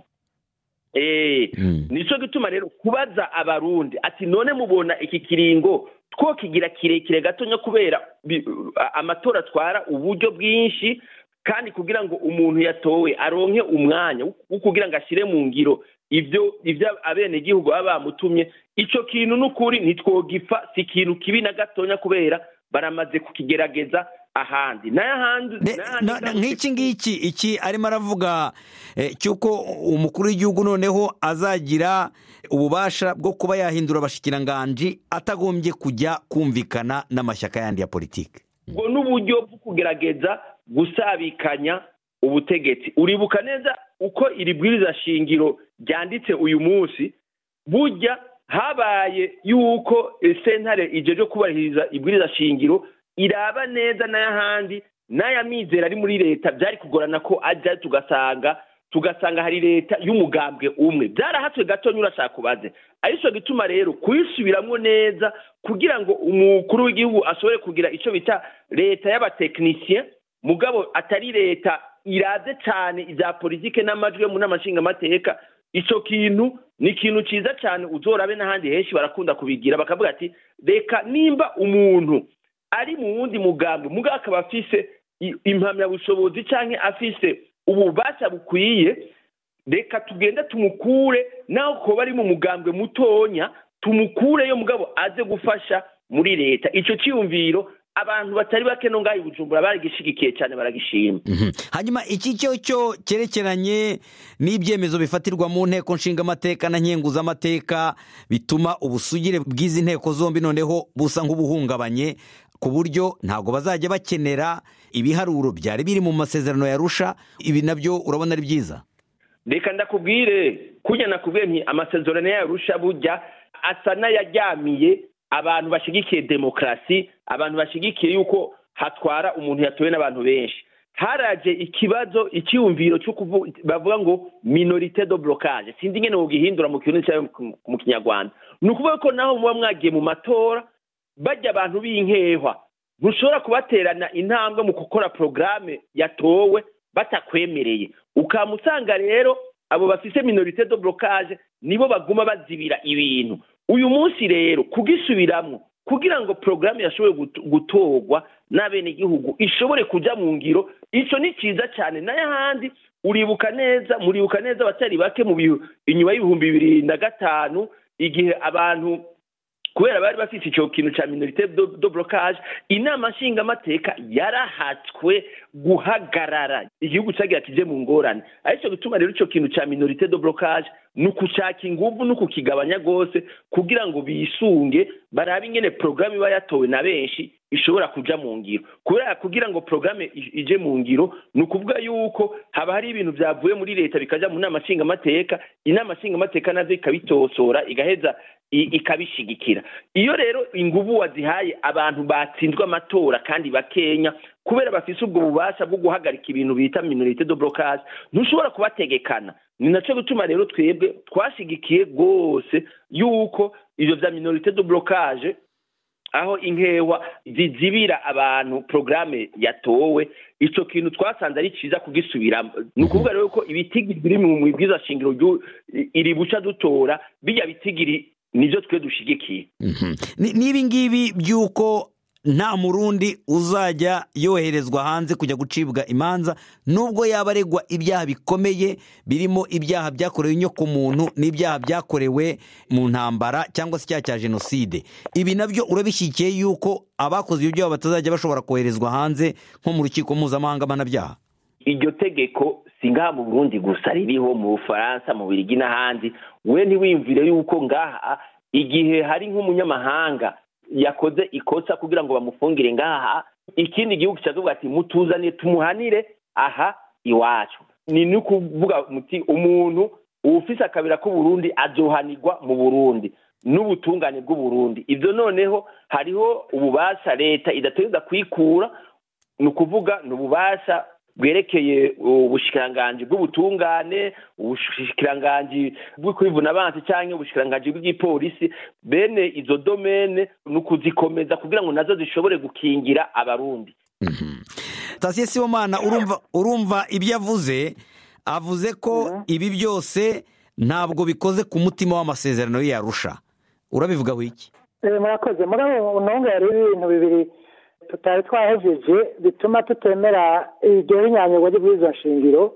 Eh, Mm. nico gituma rero kubaza abarundi ati none mubona iki kiringo twokigira kirekire gatonya kubera bi- a- amatora atwara uburyo bwinshi kandi kugira ngo umuntu yatowe aronke umwanya wo- wo kugira ngo ashyire mu ngiro ibyo ibyo abenegihugu baba bamutumye ico kintu n'ukuri ntitwogipfa si ikintu kibi na gatonya kubera baramaze kukigerageza ahandi n'ahandi Ne- n'ahandi na- na- nk'iki ngiki iki arimo aravuga eh, cy'uko umukuru w'igihugu noneho azagira ububasha bwo kuba yahindura abashikiranganji atagombye kujya kumvikana n'amashyaka yandi ya politiki ubwo n'uburyo bwo kugerageza gusabikanya ubutegetsi uribuka neza uko iri bwiriza shingiro ryanditse uyu munsi burya habaye yuko eh, sentare ijeje kubahiriza ibwiriza shingiro iraba neza n'ayahandi n'aya mizero ari muri leta byari kugorana ko ajya tugasanga tugasanga hari leta y'umugambwe umwe byarahatswe gatonya urashaka kubaze aricyo gituma rero kuyisubiramwo neza kugira ngo umukuru w'igihugu ashobore kugira icyo bita leta y'abatekinisiye mugabo atari leta iraze cyane ibya politike n'amajwi yo mu nama nshingamateka icyo kintu ni ikintu cyiza cyane uzorabe n'ahandi henshi barakunda kubigira bakavuga ati reka nimba umuntu ari mu wundi mugambi mugabo akaba afise i- impamyabushobozi cyangwa afise ububasha bukwiye reka tugende tumukure naho kuba ari mu mugambwe mutonya tumukureyo mugabo aze gufasha muri leta icyo cyiyumviro abantu batari bake no ngaho i bujumbura baragishigikiye cyane baragishima Mhm. hanyuma iki cyo cyo cyerekeranye n'ibyemezo bifatirwa mu nteko nshingamateka na nkenguzamateka bituma ubusugire bw'izi nteko zombi noneho busa nk'ubuhungabanye ku buryo ntabwo bazajya bakenera ibiharuro byari biri mu masezerano ya rusha ibi nabyo urabona ari byiza reka ndakubwire kujya nakubwiye nti amasezerano yarusha burya asa n'ayaryamiye abantu bashyigikiye demokarasi abantu bashyigikiye yuko hatwara umuntu yatowe n'abantu benshi haraje ikibazo icyiyumviro cyo kuvuga bavuga ngo minorite do blocage sinzi ingene wogihindura mu kirundi cyangwa mu- mu kinyarwanda ni ukuvuga ko naho muba mwagiye mu matora bajya abantu b'inkehwa ntushobora kubaterana intambwe mu gukora porogaramu yatowe batakwemereye ukaba usanga rero abo bafise minorite do blocage nibo baguma bazibira ibintu uyu munsi rero kugisubiramo kugira ngo porogaramu yashobore gut- gutorwa n'abenegihugu ishobore kujya mu ngiro icyo ni cyiza cyane n'ayahandi uribuka neza muribuka neza abatari bake mu bihu- inyuma y'ibihumbi bibiri na gatanu igihe abantu kubera bari bafite icyo kintu cya minorite do, do blocage inama nshingamateka yarahatswe guhagarara igihugu cyagira kije mu ngorane aricyo gituma rero icyo kintu cya minorite do blocage ni ukushaka inguvu ni ukukigabanya rwose kugira ngo bisunge barabe ingene porogaramu iba yatowe na benshi ishobora kuja mu ngiro kubera kugira ngo porogaramu i- ije mu ngiro ni ukuvuga yuko haba hari ibintu byavuye muri leta bikaja mu nama nshingamateka inama nshingamateka nazo ikabitosora igaheza i- ikabishigikira iyo rero inguvu wazihaye abantu batsinzwe amatora kandi bakenya kubera bafise ubwo bubasha bwo guhagarika ibintu bita minorite do blocage ntushobora kubategekana ni nacyo gituma rero twebwe twashigikiye rwose yuko ibyo bya minorite do blocage aho inkewa zizibira abantu porogaramu yatowe icyo kintu twasanze ari cyiza kugisubiramo ni ukuvuga rero ko ibitigiri biri mu ibwiza shingiro iri buca dutora bijya bitigiri nibyo twe dushyigikiye n'ibi ngibi by'uko nta murundi uzajya yoherezwa hanze kujya gucibwa imanza nubwo yaba aregwa ibyaha bikomeye birimo ibyaha byakorewe inyokomuntu n'ibyaha byakorewe mu ntambara cyangwa se icyaha cya jenoside ibi nabyo urabishyigikiye yuko abakoze ibyo byaha batazajya bashobora koherezwa hanze nko mu rukiko mpuzamahanga mpanabyaha iryo tegeko si ngaha mu burundi gusa ririho mu bufaransa mu birigi n'ahandi we ntiwiyumvire yuko ngaha igihe hari nk'umunyamahanga yakoze ikosa kugira ngo bamufungire ngaha ikindi gihugu kikavuga ati mutuzane tumuhanire aha iwacu ni no kuvuga muti umuntu ufise akabira k'uburundi azohanirwa mu burundi n'ubutungane bw'uburundi ibyo noneho hariho ububasha leta idategereza kwikura ni ukuvuga ni ububasha bwerekeye ubushikiranganji bw'ubutungane ubushikiranganji bw'ukwivuna abansi cyangwa ubushikiranganji bw'igipolisi bene izo domene ni ukuzikomeza kugira ngo nazo zishobore gukingira abarundi sitasiyo sibomana urumva ibyo avuze avuze ko ibi byose ntabwo bikoze ku mutima w'amasezerano yarusha urabivugaho iki murakoze muri abo ntunga hari ibintu bibiri tutari twahejeje bituma tutemera iryo rinyanyagwa ry'izo nshingiro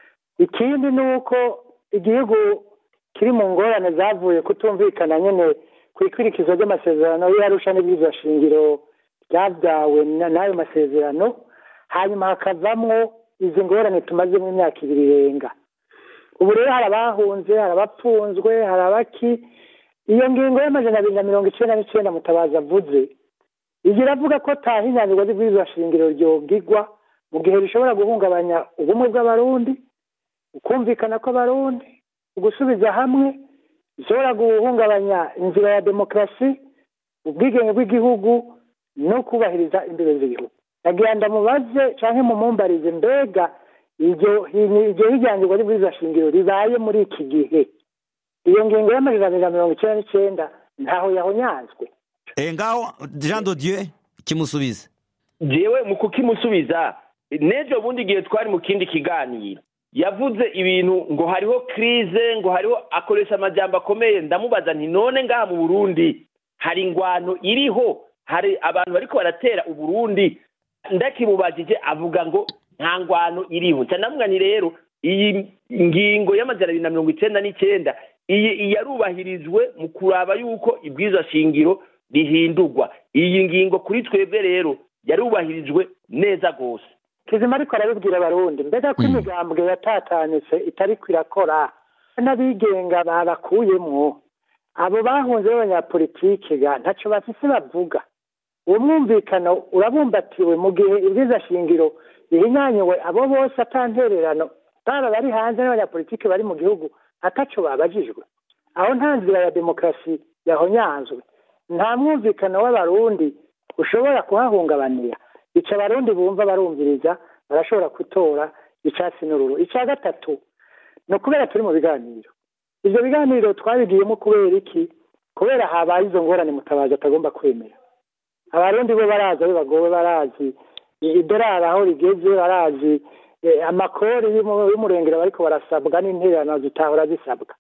ikindi ni uko igihugu kiri mu ngorane zavuye kutumvikana nyine ku ikurikizo ry'amasezerano y'arusha n'iby'izo nshingiro ryabyawe n'ayo masezerano hanyuma hakavamwo izi ngorane tumazemo imyaka ibiri irenga ubu rero hari abahunze hari abapfunzwe hari abaki iyo ngingo y'amajana abiri na mirongo icyenda n'icyenda mutabazi avuze igihe iravuga ko taha inyandiko z'ibwirizwa shingiro ryogigwa mu gihe rishobora guhungabanya ubumwe bw'abarundi ukumvikana kw'abarundi ugusubiza hamwe bishobora guhungabanya inzira ya demokarasi ubwigenge bw'igihugu no kubahiriza imbere z'igihugu nagira ndamubaze cyangwa mumumbarize mbega iryo hijyangirwa ry'ibwirizwa shingiro ribaye muri iki gihe iyo ngingo y'amajana abiri na mirongo icyenda n'icyenda ntaho yahonyanzwe ngaho jean dodieu kimusubiza jewe mu kukimusubiza n'ejo bundi igihe twari mu kindi kiganiro yavuze ibintu ngo hariho kirize ngo hariho akoresha amajyamba akomeye ndamubaza nti none ngaha mu burundi hari ingwano iriho hari abantu bariko baratera uburundi ndakimubajije avuga ngo nta ngwano iriho cyane nti rero iyi ngingo y'amajana abiri na mirongo icyenda n'icyenda iyi yarubahirijwe mu kuraba yuko ibwiza shingiro rihindurwa iyi ngingo kuri twebwe rero yarubahirijwe neza rwose kizima ariko arabibwira abarundi mbega ko imigambwe yatatanitse itari kwirakora n'abigenga babakuyemwo abo bahunze b'abanyapolitike ga ntacyo bafise bavuga uwo mwumvikano urabumbatiwe mu gihe ibwiza shingiro rihinyanyuwe abo bose atantererano baba bari hanze n'abanyapolitike bari mu gihugu ataco babajijwe aho nta nzira ya demokarasi yahonyanzwe nta mwumvikano w'abarundi ushobora kuhahungabanira ica abarundi bumva barumviriza barashobora gutora icyatsi n'ururu icya gatatu ni ukubera turi mu biganiro ibyo biganiro twabigiyemo kubera iki kubera habaye izo ngorane mutabazi atagomba kwemera abarundi bo barazi aho bagowe barazi idorari aho rigeze barazi amakori y'umurengero bariko barasabwa n'intererano zitahora zisabwa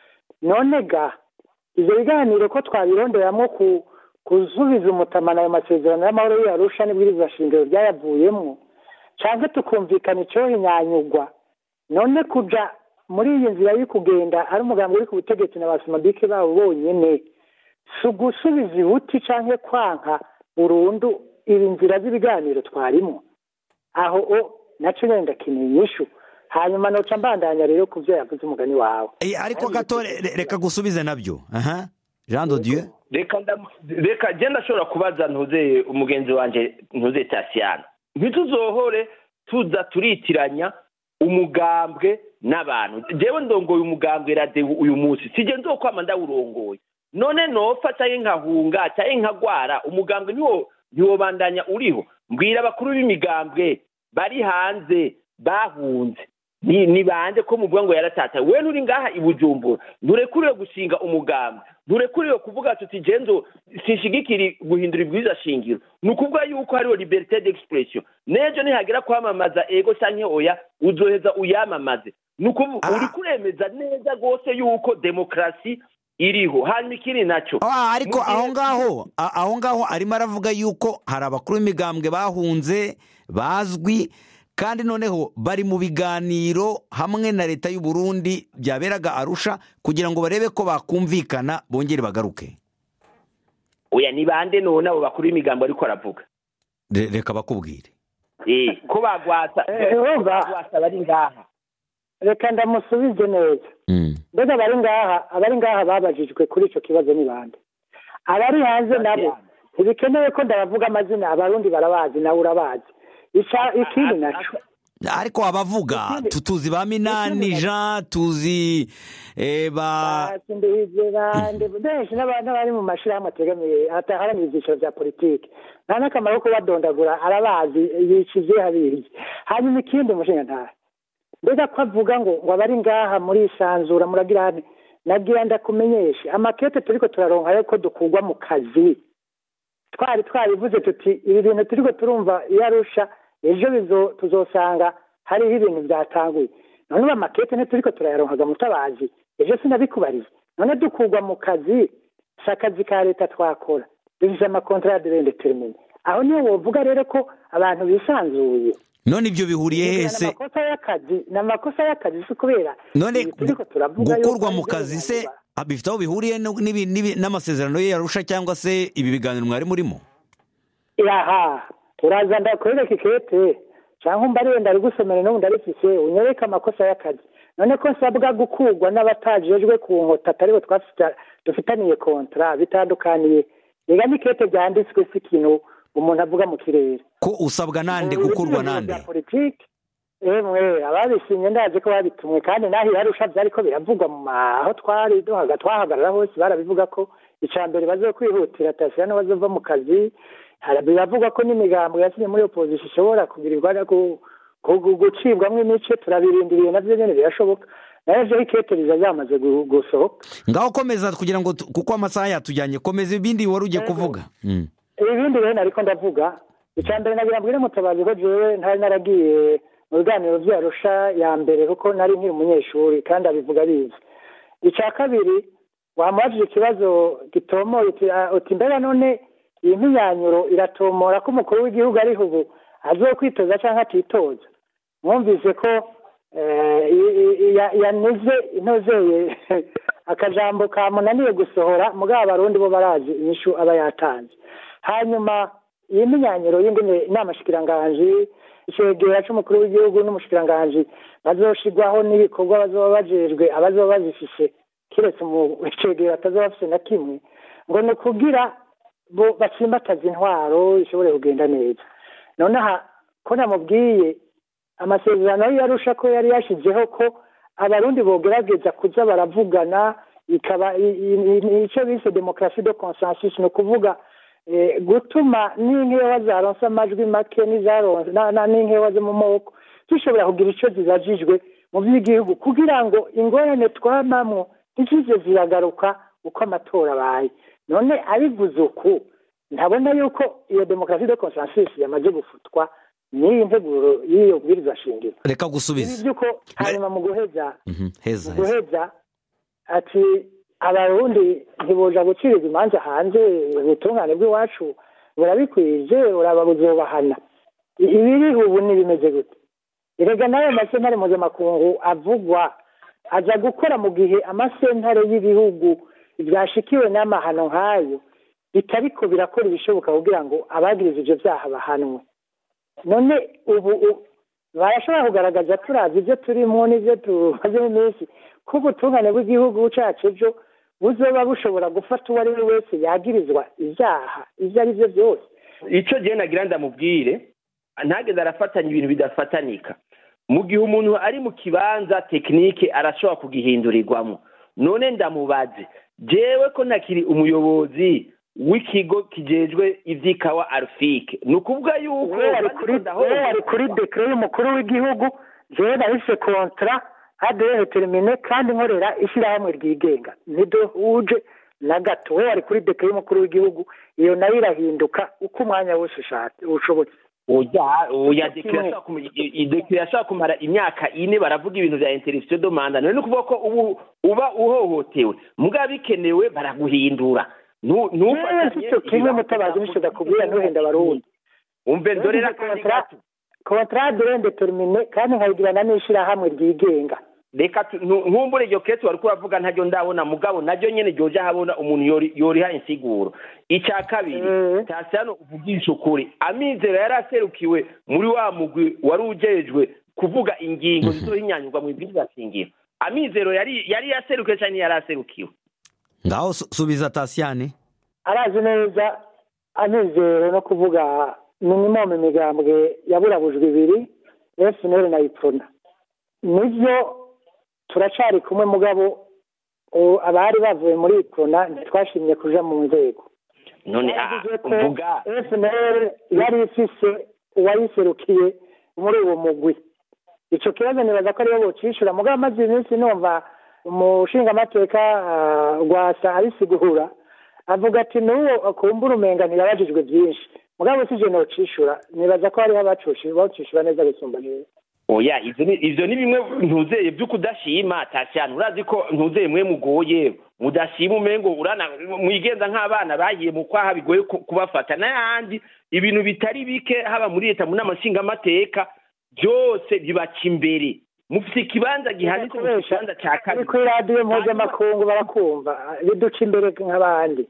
none ga ibyo biganiro ko twabironderamo kuzubiza umutamana ayo masezerano y'amahoro y'arusha n'ibwirizwa shingiro byayavuyemo cyangwa tukumvikana icyohinyanyugwa none kuja muri iyi nzira yo kugenda ari umugambi uri ku butegetsi na basimabike babo bonyine si ugusubiza ibuti cyangwa kwanka burundu ibi nzira z'ibiganiro twarimo aho o nacyo nyine ndakeneye inyishu hanyuma noca mbandanya rero ku byo yavuze umugani wawe ariko gato reka gusubize nabyo aha jean dodieu reka reka genda ashobora kubaza ntuze umugenzi wanjye ntuze tasiyana ntituzohore tuza turitiranya umugambwe n'abantu njyewe ndongoye umugambwe radebu uyu munsi sijye nzokwama ndawurongoye none nopfa cyangwa nkahunga cyangwa nkagwara umugambwe ntiwo ntiwobandanya uriho mbwira abakuru b'imigambwe bari hanze bahunze ni bande ko muvuga ngo yaratataye we nturi ngaha i bujumbura nturekuriwe gushinga umugambwe durekuriwe kuvuga tuti genzo sinshigikiri guhindura ibwiza shingiro ni ukuvuga yuko hariho liberite d'expression n'ejo nihagera kwamamaza ego canke oya uzoheza uyamamaze ni ukuvuga Ah. uri kuremeza neza rwose yuko demokarasi iriho hanyuma ikindi naco Ah, ariko mu gihe- aho ngaho a- aho ngaho arimo aravuga yuko hari abakuru b'imigambwe bahunze bazwi kandi noneho bari mu biganiro hamwe na leta y'u Burundi byaberaga arusha kugira ngo barebe ko bakumvikana bongere bagaruke oya ni bande none abo bakuru b'imigambo ariko aravuga Re- reka bakubwire Eh, ko bagwata Eh, urumva? bagwata bari ngaha reka ndamusubize neza Mm. mbega abari ngaha abari ngaha babajijwe kuri icyo kibazo ni bande abari hanze nabo ntibikenewe ko ndabavuga amazina abarundi barabazi nawe urabazi Ica- ikindi naco ariko abavuga Ikindi- tu- tuzi ba minani ikindi- jean tuzi eh, ba basindihije bande benshi n'abantu bari mu mashyirahamwe ategamiye ataharanira ibyiciro bya politiki nta n'akamaro ko kubadondagura arabazi yicize abizi hanyuma ikindi umushinga mbega ko avuga ngo ngo abari ngaha muri isanzura muragira hane nagira ndakumenyeshe amakete turiko turaronka yuko dukurwa mu kazi twari twarivuze tuti ibi bintu turiko turumva iyo arusha ejo bizo- tuzosanga hariho ibintu byatanguye none ubu amakete ntituriko turayaronkaga mutabazi ejo sinabikubariye none dukurwa mu kazi si akazi ka leta twakora dufise amakontara de rendetermine aho niyo wovuga rero ko abantu bisanzuye none ibyo bihuriye ni hese amakosa y'akazi ni amakosa y'akazi si kubera none ibi turiko turavuga gukurwa yuko mu ari kazi se ibyo ah, bifite aho bihuriye no- n'ibi- n'ibi- n'amasezerano ye yarusha cyangwa se ibi biganiro mwari murimo yaha uraza ndakwereka ikete cyangwa umbariye ndarigusomera n'ubu ndarifise unyereke amakosa y'akazi none ko nsabwa gukurwa n'abatajejwe ku nkota ataribo twafita- dufitaniye kontra bitandukaniye rega n'ikete ryanditswe si ikintu umuntu avuga mu kirere ko usabwa nande Mu gukurwa biganiro nande bya politiki emwe ababisinye ndazi ko babitumwe kandi naho yarusha byariko biravugwa mu ma- aho twari duhaga twahagarara hose barabivuga ko icya mbere bazokwihutira tasira n'abazova mu kazi Hari- biravugwa ko n'imigambo yasinye muri opposition ishobora kugirirwa no gu- gu- gu- gucibwamwo imice turabirindiriye navyo nyene birashoboka nayo vyo ikete riza ryamaze gu- gusohoka ngaho komeza kugira ngo tu- kuko amasaha yatujyanye komeza ibindi wari ugiye Yego. kuvuga Mm. ibindi rero nariko ndavuga icya mbere nagira mbwire mutabazi ko jewe ntari naragiye mu biganiro vyarusha ya mbere kuko nari nkiri umunyeshuri kandi abivuga abizi icya kabiri wamubajije ikibazo gitomoye uti "Ah, uti mbega none iyi mpinyanyuro iratomora ko umukuru w'igihugu ariho ubu azokwitoza cyangwa atitoza mwumvise ko eh, i- i- ya- yanize intozeye akajambo kamunaniye gusohora mugabo abarundi bo barazi inyishu aba yatanze hanyuma iyi minyanyiro y'ingene inama shikiranganji icegera c'umukuru w'igihugu n'umushikiranganji bazoshigwaho n'ibikorwa bazoba bajejwe abazoba bazifise kiretse mu icegera atazoba afise na kimwe ngo ni ukugira bo batsimbataza intwaro ishobore kugenda neza none aha ko namubwiye amasezerano yo yarusha ko yari yashizeho ko abarundi bogerageza kuza baravugana ikaba i- i- i- icyo bise demokarasi de consensus ni ukuvuga eh, gutuma n'inkewa zaronse amajwi make n'izaronse na- na- n'inkewa zo mu maboko zishobora kugira icyo zibajijwe mu by'igihugu kugira ngo ingorane twamamwo ntizize ziragaruka uko amatora abaye none abivuze uku ntabona yuko iyo demokarasi de consensus yamaze gufutwa n'iyi nteguro y'iyo bwiriza shingiro reka ibi gusubiza by'uko hanyuma mu guheza Mhm, heza mu heza guheza ati abarundi ntiboja guciriza imanza hanze ubutungane bw'iwacu burabikwije uraba buzobahana I- ibiri ubu ntibimeze gute erega nayo masentare mpuzamakungu avugwa aza gukora mu gihe amasentare y'ibihugu byashikiwe n'amahano nk'ayo bitariko birakora ibishoboka kugira ngo abagiriza ivyo vyaha bahanwe none ubu u- barashobora kugaragaza turazi ibyo turimo n'ibyo tumazemo iminsi ko ubutungane bw'igihugu cacu ejo buzoba bushobora gufata uwo ari we wese yagirizwa ibyaha ibyo ari byo byose icyo gihe nagira ndamubwire ntageze arafatanya ibintu bidafatanika mu gihe umuntu ari mu kibanza tekinike arashobora kugihindurirwamo none ndamubaze jewe ko ntakiri umuyobozi w'ikigo kijejwe ivy'ikawa arufike ni ukuvuga yuko wowe wari kuri wowe wari kuri dekire y'umukuru w'igihugu jewe nahise kontra adehe termine kandi nkorera ishyirahamwe ryigenga nido uje na gato wowe wari kuri deke y'umukuru w'igihugu iyo nayo irahinduka uko umwanya wose ushatse ushobotse oya oya Kimwe. dekire yashaka kumu- i- i- dekire yashaka kumara imyaka ine baravuga ibintu bya interruption de manda none ni ukuvuga ko ubu uba uhohotewe mugabo bikenewe baraguhindura Nu- yewe ntufatanye mfite kimwe ibibazo mutabazi bya nisho ndakubwira ntuhenda abarundi umve ndorera Yagize kandi kontra- gato contrat de indetermine kandi nkayigirana n'ishirahamwe ryigenga reka tu- ntu- nkumbure iryo kesi wari kuravuga ntaryo ndabona mugabo naryo nyene ryoje habona umuntu yori- yoriha insiguro icya kabiri Eh. tasiyano uvugisha ukuri amizero yari aserukiwe muri wa mugwi wari ujejwe kuvuga ingingo zizohinyanyurwa mu ibwirizwa shingiro amizero yari yari yaserukiwe cyangwa yari aserukiwe ngaho su- subiza tasiyane arazi neza anizero no kuvuga minimum imigambwe yaburabujwe ibiri FNL na iprona nivyo turacari kumwe mugabo o, abari bavuye muri iprona ntitwashimye kuja mu nzego none ah, Yavuze ko vuga FNL yari ifise uwayiserukiye muri uwo mugwi ico kibazo nibaza ko ariyo bocishura mugabo amaze iminsi numva umushingamateka ah, rwasa abisigura avuga ati n'uwo akumbura umenga ntiyabajijwe byinshi mugabo si je nocishura nibaza ko hariho abacushi bacishura neza gusumba neza oya ivyo ni ivyo ni bimwe ntuzeye vyo kudashima tasiyano urazi ko ntuzeye mwe mugoye mudashima umengo urana mwigenza nk'abana bagiye mu kwaha bigoye ku- kubafata n'ayandi ibintu bitari bike haba muri leta mu nama nshingamateka byose bibaca imbere mufite ikibanza gihanitse mu kibanza ca ari kabiri kuri radiyo mpuzamakungu barakumva biduca imbere nk'abandi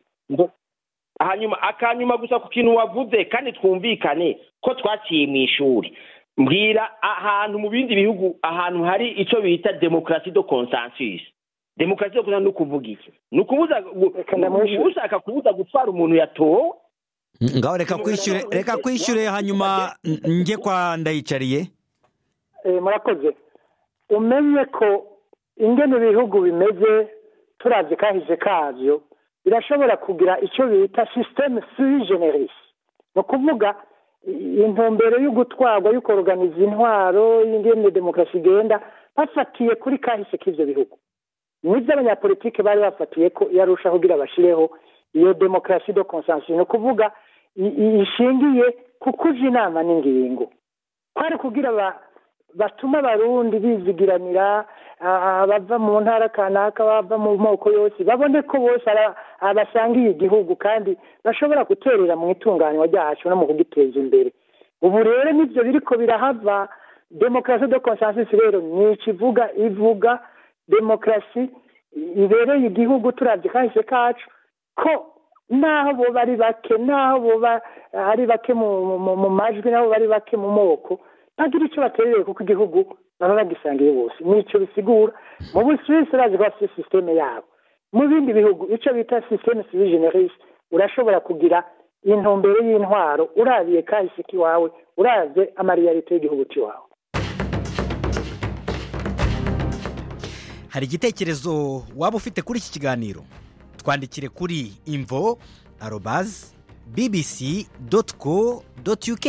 hanyuma akanyuma gusa ku kintu wavuze kandi twumvikane ko twaciye mu ishuri mbwira ahantu mu bindi bihugu ahantu hari icyo bita demokarasi do consensus demokarasi do consensus ni ukuvuga iki ni ukubuza gu- Reka ndamwishyure. ushaka kubuza gutwara umuntu yatowe ngaho reka kwishyure reka kwishyure hanyuma n- njye kwa ndayicariye Eh, murakoze umenye ko ingene ibihugu bimeze turavye kahise kavyo birashobora kugira icyo bita systeme sui generis ni ukuvuga i- intumbero yo gutwarwa yo kuorganiza intwaro y'ingene demokarasi igenda bafatiye kuri kahise k'ivyo bihugu nibyo abanyapolitike bari bafatiye ko yarusha kugira bashireho iyo demokarasi do consensus ni ukuvuga i- i- ishingiye ku kuja inama n'ingingo kwari kugira ba batuma abarundi bizigiranira ah, abava mu ntara kanaka bava mu moko yose babone ko bose ara- abasangiye igihugu kandi bashobora guterera mu itunganywa ryacu no mu kugiteza imbere ubu rero nibyo biriko birahava demokarasi de consensus rero ni ikivuga ivuga demokarasi ibereye igihugu turavye kahise kacu ko naho boba ari bake naho boba ari bake mu, mu, mu majwi naho bari bake mu moko bagira icyo baterereye kuko igihugu baba bagisangiye bose nico bisigura mu busuwisi urazi ko bafite sisiteme yabo mu bindi bihugu icyo bita sisiteme civil generis urashobora kugira intumbero y'intwaro urabiye kahise k'iwawe uravye amariyalite y'igihugu c'iwawe hari igitekerezo waba ufite kuri iki kiganiro twandikire kuri imvo arobazi bbc doti co doti uk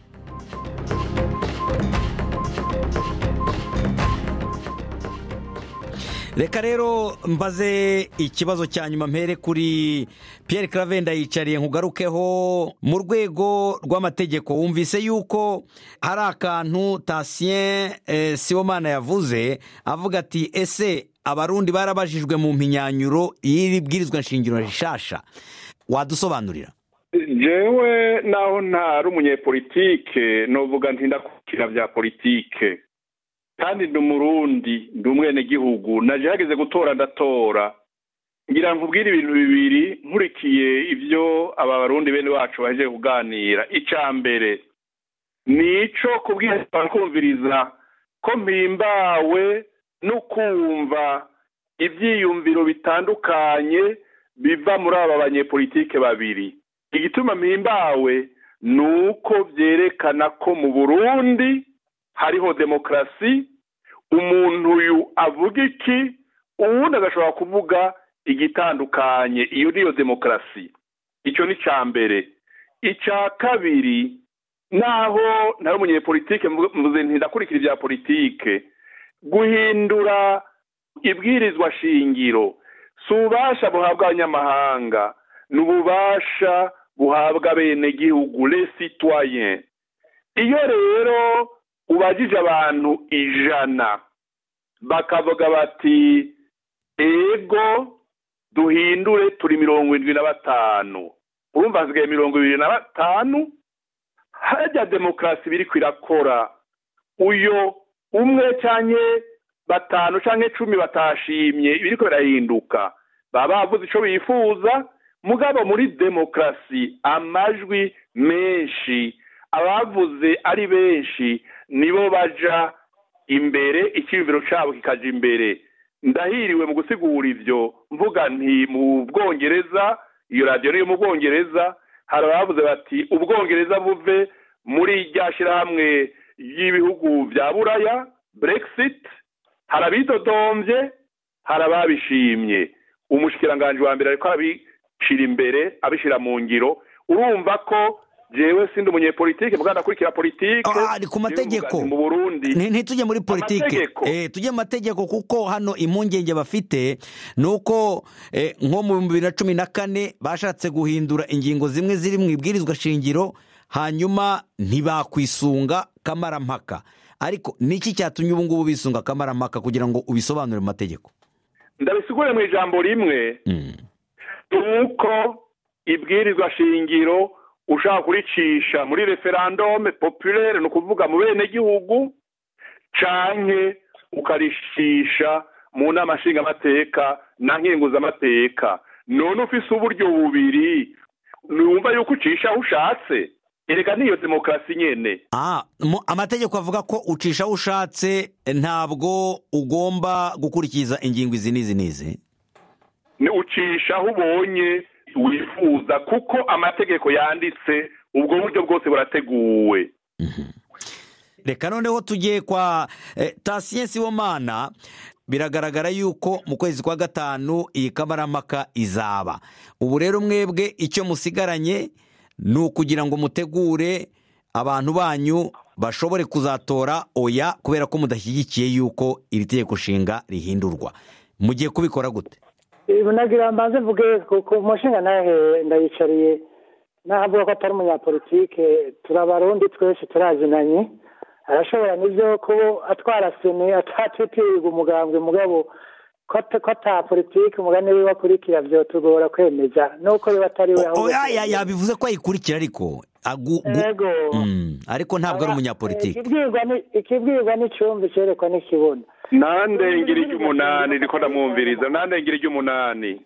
reka rero mbaze ikibazo cya nyuma mpere kuri Pierre clave ndayicariye nkugarukeho mu rwego rw'amategeko wumvise yuko hari akantu tasien eh, sibomana yavuze avuga ati ese abarundi barabajijwe mu mpinyanyuro y'iri bwirizwa nshingiro rishasha wadusobanurira jewe naho ntari umunyepolitike novuga nti ndakurikira bya politike kandi ndi umurundi ndi umwenegihugu naje hageze gutora ndatora ngira nkubwire ibintu bibiri nkurikiye ibyo aba barundi bene wacu baje kuganira icya mbere ni ico kubwira kumviriza ko mpimbawe no kumva ibyiyumviro bitandukanye biva muri aba banyepolitike babiri igituma mpimbawe ni uko byerekana ko mu burundi hariho demokarasi umuntu uyu avuga iki uwundi agashobora kuvuga igitandukanye iyo niyo demokarasi icyo ni icya mbere icya kabiri naho ntari umunyepolitike mvuze ntidakurikira ibya politike guhindura ibwirizwa shingiro si ububasha buhabwa abanyamahanga ni ububasha buhabwa abenegihugu les citoyens iyo rero ubajije abantu ijana bakavuga bati ego duhindure turi mirongo irindwi na batanu urumva hasigaye mirongo ibiri na batanu harya demokarasi biri kwirakora uyo umwe cyangwa batanu cyangwa icumi batashimye ibiri birahinduka baba bavuze icyo bifuza mugabo muri demokarasi amajwi menshi abavuze ari benshi nibo baja imbere icyiyumviro cyabo kikaja imbere ndahiriwe mu gusigura ibyo mvuga nti mu bwongereza iyo radiyo niyo mu bwongereza hari abavuze bati ubwongereza buve muri rya shyirahamwe ry'ibihugu bya buraya brexit hari abidodombye hari ababishimye umushikiranganji wa mbere ariko arabishyira imbere abishyira mu ngiro urumva ko jewe sindi umunyepolitike muganda akurikira politike Ah, ari ku mategeko. mu burundi Ni- ntitujye muri politike Amategeko. eh, tujye mu mategeko kuko hano impungenge bafite ni uko eh, nko mu bihumbi bibiri na cumi na kane bashatse guhindura ingingo zimwe ziri mu ibwirizwa shingiro hanyuma ntibakwisunga kamarampaka ariko niki cyatumye ubu ngubu bisunga kamarampaka kugira ngo ubisobanure mu mategeko ndabisigure mu ijambo rimwe Mm. nuko ibwirizwa shingiro ushaka kuricisha muri referandume populaire ni ukuvuga mu benegihugu canke ukaricisha mu nama nshingamateka na nkenguzamateka none ufise uburyo bubiri numva yuko ucisha aho ushatse erega niyo demokarasi nyene Ah, mu- amategeko avuga ko ucisha aho ushatse ntabwo ugomba gukurikiza ingingo izi n'izi n'izi ni ucisha aho ubonye wifuza kuko amategeko yanditse ubwo buryo bwose burateguwe reka noneho tujye kwa eh, Tatien Sibomana biragaragara yuko mu kwezi kwa gatanu iyi kamarampaka izaba ubu rero mwebwe icyo musigaranye ni ukugira ngo mutegure abantu banyu bashobore kuzatora oya kubera ko mudashyigikiye yuko iri tegeko nshinga rihindurwa mugiye kubikora gute Ibi nagira mbanze mvuge ku ku mushinga nawe ndayicariye navuga ko atari umunyapolitike turabarundi twese turazinanye arashobora n'ibyo kuba atwara sene atatitirirwa umugambwe mugabo ko ata- ko ata politike umugani we wakurikira byotugora kwemeza nuko biba atari we ahubwo- oya ya- yabivuze ko ayikurikira ariko agu- gu- Ego. Mm, ariko ntabwo ari umunyapolitike ikibwirwa ni- ikibwirwa n'icumbi cyerekwa n'ikibona nandengera iry'umunani niko ndamwumviriza nandengera iry'umunani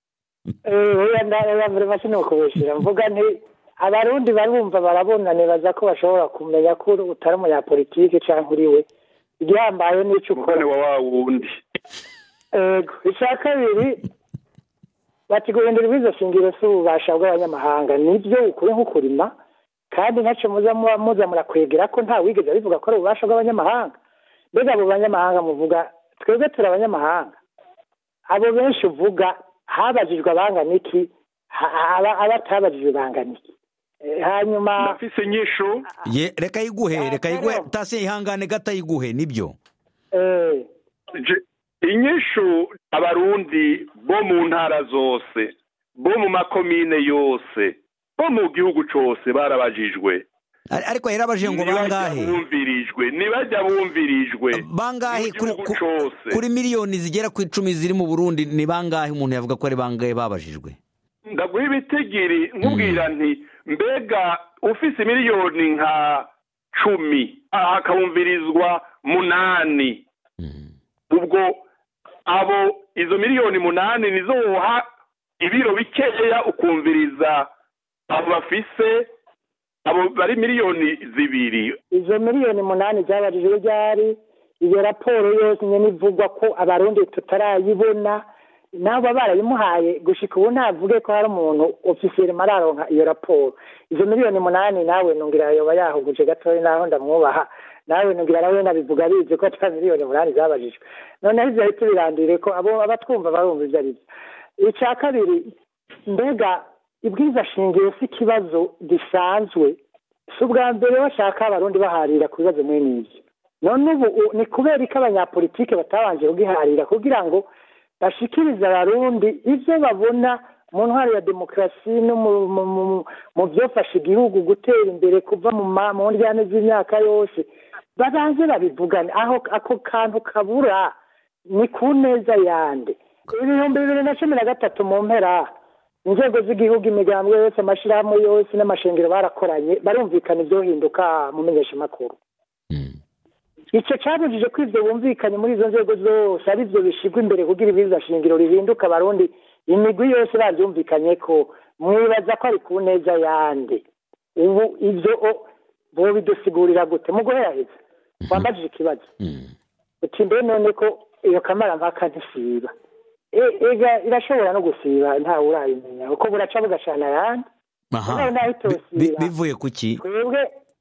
oya ndaya mbere make ni ukubeshyira mvuga nti abarundi barumva barabona nibaza ko bashobora kumenya ko utari umunyapolitike cyangwa uri we igihambaye n'icyo umugani ukora wa wa wundi ego icya kabiri bati guhindura ibizo shingiro si ububasha bw'abanyamahanga nibyo ukuri nk'ukurima kandi ntacyo muza muba muza murakwegera ko nta wigeze abivuga ko ari ububasha bw'abanyamahanga mbega abo banyamahanga muvuga twebwe turi abanyamahanga abo benshi uvuga habajijwe abangana iki ha- aba- abatabajijwe bangana iki Eh, hanyuma nafise inyishu Ye, reka yiguhe reka yiguhe Tatien ihangane gato ayiguhe nibyo eh, Je- inyishu abarundi bo mu ntara zose bo mu makomine yose bo mu gihugu cose barabajijwe Ar- ariko yarabajije ngo Ntibajya bangahe bumvirijwe ntibajya bumvirijwe bangahe mu kuri, gihugu ku- cose kuri miliyoni zigera ku icumi ziri mu burundi ni bangahe umuntu yavuga ko ari bangahe babajijwe ndaguha ibitigiri nkubwira nti mbega ufise miliyoni nka cumi aha hakabumvirizwa munani ubwo abo izo miliyoni munani nizo woha ibiro bikeya ukumviriza abo bafise abo bari miliyoni zibiri izo miliyoni umunani zabajijwe ryari iyo raporo yose nyine ivugwa ko abarundi tutarayibona nabo barayimuhaye gushika ubu ntavuge ko hari umuntu ofisiyeri mararonka iyo raporo izo miliyoni umunani nawe nungira yoba yahuguje gatoya naho ndamwubaha nawe nungira nawe nabivuga bizi ko ata miliyoni umunani zabajijwe noneho ivyo ahita birandire ko abo abatwumva barumva ivyo ari byo icya kabiri mbega ibwiza shingiro si ikibazo gisanzwe si ubwa mbere bashaka abarundi baharira ku bibazo mwene ibyo none ubu u- ni kubera ko abanyapolitike batabanje kugiharira kugira ngo bashikiriza abarundi ivyo babona mu ntwaro ya demokarasi no mu- mu- mu- mu vyofasha igihugu gutera imbere kuva mu ma- mu ndyane z'imyaka yose babanze babivugane aho ako kantu kabura ni ku neza yande ibihumbi bibiri na cumi na gatatu mu mpera inzego z'igihugu imigambwe yose amashirahamwe yose n'amashengero barakoranye barumvikana ivyohinduka mu menyeshamakuru icyo cyabujije ko ibyo bumvikanye muri izo nzego zose ari byo bishyirwa imbere kugira ibiza shingiro rihinduka abarundi imigwi yose babyumvikanye ko mwibaza ko ari ku neza yande ubu ibyo o- bo bidusigurira gute mu guheraheza wambajije ikibazo uti mbe none ko iyo kamarampaka ntisiba E- ega irashobora no gusiba ntawe urayimenya kuko buraca bugacana ayandi aha Nawe naho Bi- bi- itosiba. bivuye ku ki twebwe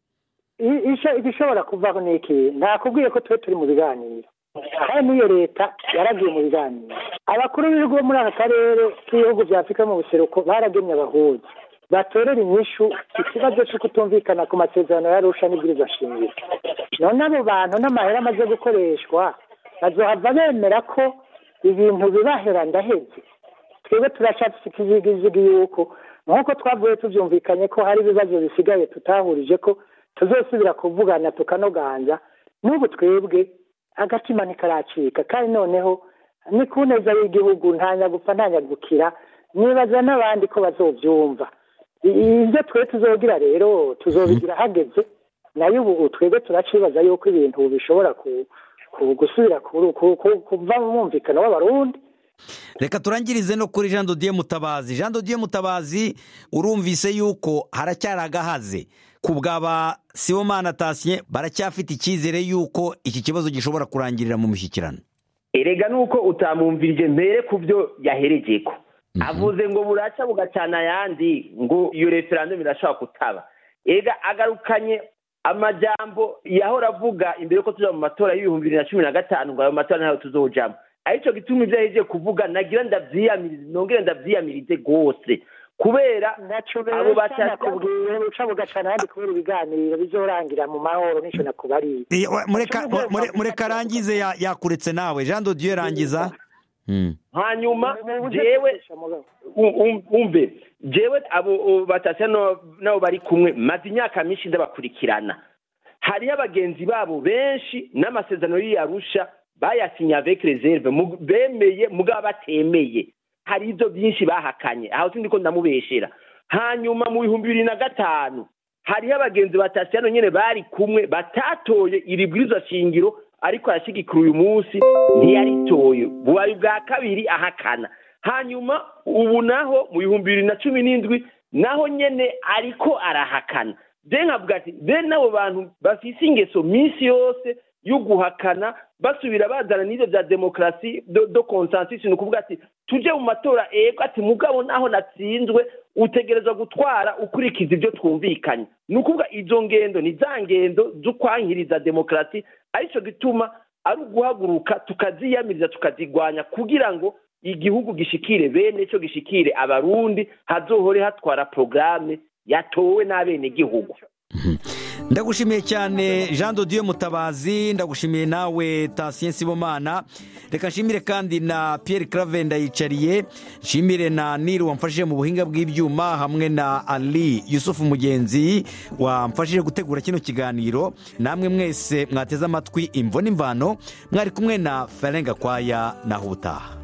i- isho- igishobora kuvaho ni iki ntakubwiye ko twe turi mu biganiro kandi n'iyo leta yaragiye mu biganiro abakuru b'ibihugu bo muri aka karere k'ibihugu bya afurika mu buseruko baragemye abahuza batorera inyishu ikibazo cyo kutumvikana ku masezerano yarusha n'ibwirizwa shingiro none abo bantu n'amahera amaze gukoreshwa bazohava bemera ko ibintu bibahera ndaheze twebwe turashaka ikizigizigi yuko nk'uko twavuye tubyumvikanye ko hari ibibazo bisigaye tutahurije ko tuzosubira kuvugana tukanoganza n'ubu twebwe agatima ntikaracika kandi noneho ni ku neza y'igihugu nta nyagupfa nta nyagukira nibaza n'abandi ko bazobyumva I- ibyo twe tuzogira rero tuzobigira hageze nayo ubu twebwe turacibaza yuko ibintu bishobora ku- ku- gusubira ku- ku- ku- kuva mu mwumvikano w'abarundi reka turangirize no kuri jean dodier mutabazi jean dodier mutabazi urumvise yuko haracyari agahaze ku bwaba sibomana tasien baracyafite icyizere yuko iki kibazo gishobora kurangirira mu mishyikirano erega nuko utamwumvirije mbere ku byo yaherejeko avuze ngo buraca bugacana ayandi ngo iyo referandumu irashobora kutaba erega agarukanye amajambo yahora avuga imbere ko tuja mu matora y'ibihumbi bibiri na cumi na gatanu ngo ayo matora ntayo tuzojamo arico gituma ivyo yahejeje kuvuga nagira ndavyiyamirize nongere ndavyiyamirize rwose kubera naco abo rero bashaka nakubwiye uca bugacana ahandi kubera ibiganiro bizorangira mu mahoro nico nakubariye Eh, wa- mureka mure- mureka arangize ya- yakuretse nawe jean dodier rangiza Hmm. hanyuma Mu buryo jewe bwinshi, mugabo. Um- um- umve jewe abo abo batashya no- nabo bari kumwe maze imyaka myinshi ndabakurikirana hariyo abagenzi babo benshi n'amasezerano y'iyarusha bayasinye avec reserve mu- bemeye mugabo batemeye hari ibyo byinshi bahakanye aho sindi ko ndamubeshera hanyuma mu bihumbi bibiri na gatanu hariho abagenzi batasiyano nyine bari kumwe batatoye iri bwirizwa shingiro ariko arashyigikira uyu munsi ntiyaritoye bubaye ubwa kabiri ahakana hanyuma ubu naho mu bihumbi bibiri na cumi n'indwi naho nyene ariko arahakana de nkavuga ati de n'abo bantu bafise ingeso minsi yose yo guhakana basubira bazana n'ibyo bya demokarasi do, do consensus ni ukuvuga ati tuje mu matora ego ati mugabo naho natsinzwe utegerezwa gutwara ukurikiza ibyo twumvikanye ni ukuvuga izo ngendo ni za ngendo zo kwankiriza demokarasi aricyo gituma ari uguhaguruka tukaziyamiriza tukazigwanya kugira ngo igihugu gishikire bene cyo gishikire abarundi hazohore hatwara porogaramu yatowe n'abenegihugu ndagushimiye cyane jean dodier mutabazi ndagushimiye nawe tasien sibomana reka nshimire kandi na pierre clave ndayicariye nshimire na niri wamfashije mu buhinga bw'ibyuma hamwe na ali yusufu mugenzi wamfashije gutegura kino kiganiro namwe mwese mwateze amatwi imvo n'imvano mwari kumwe na ferenga kwaya naho ubutaha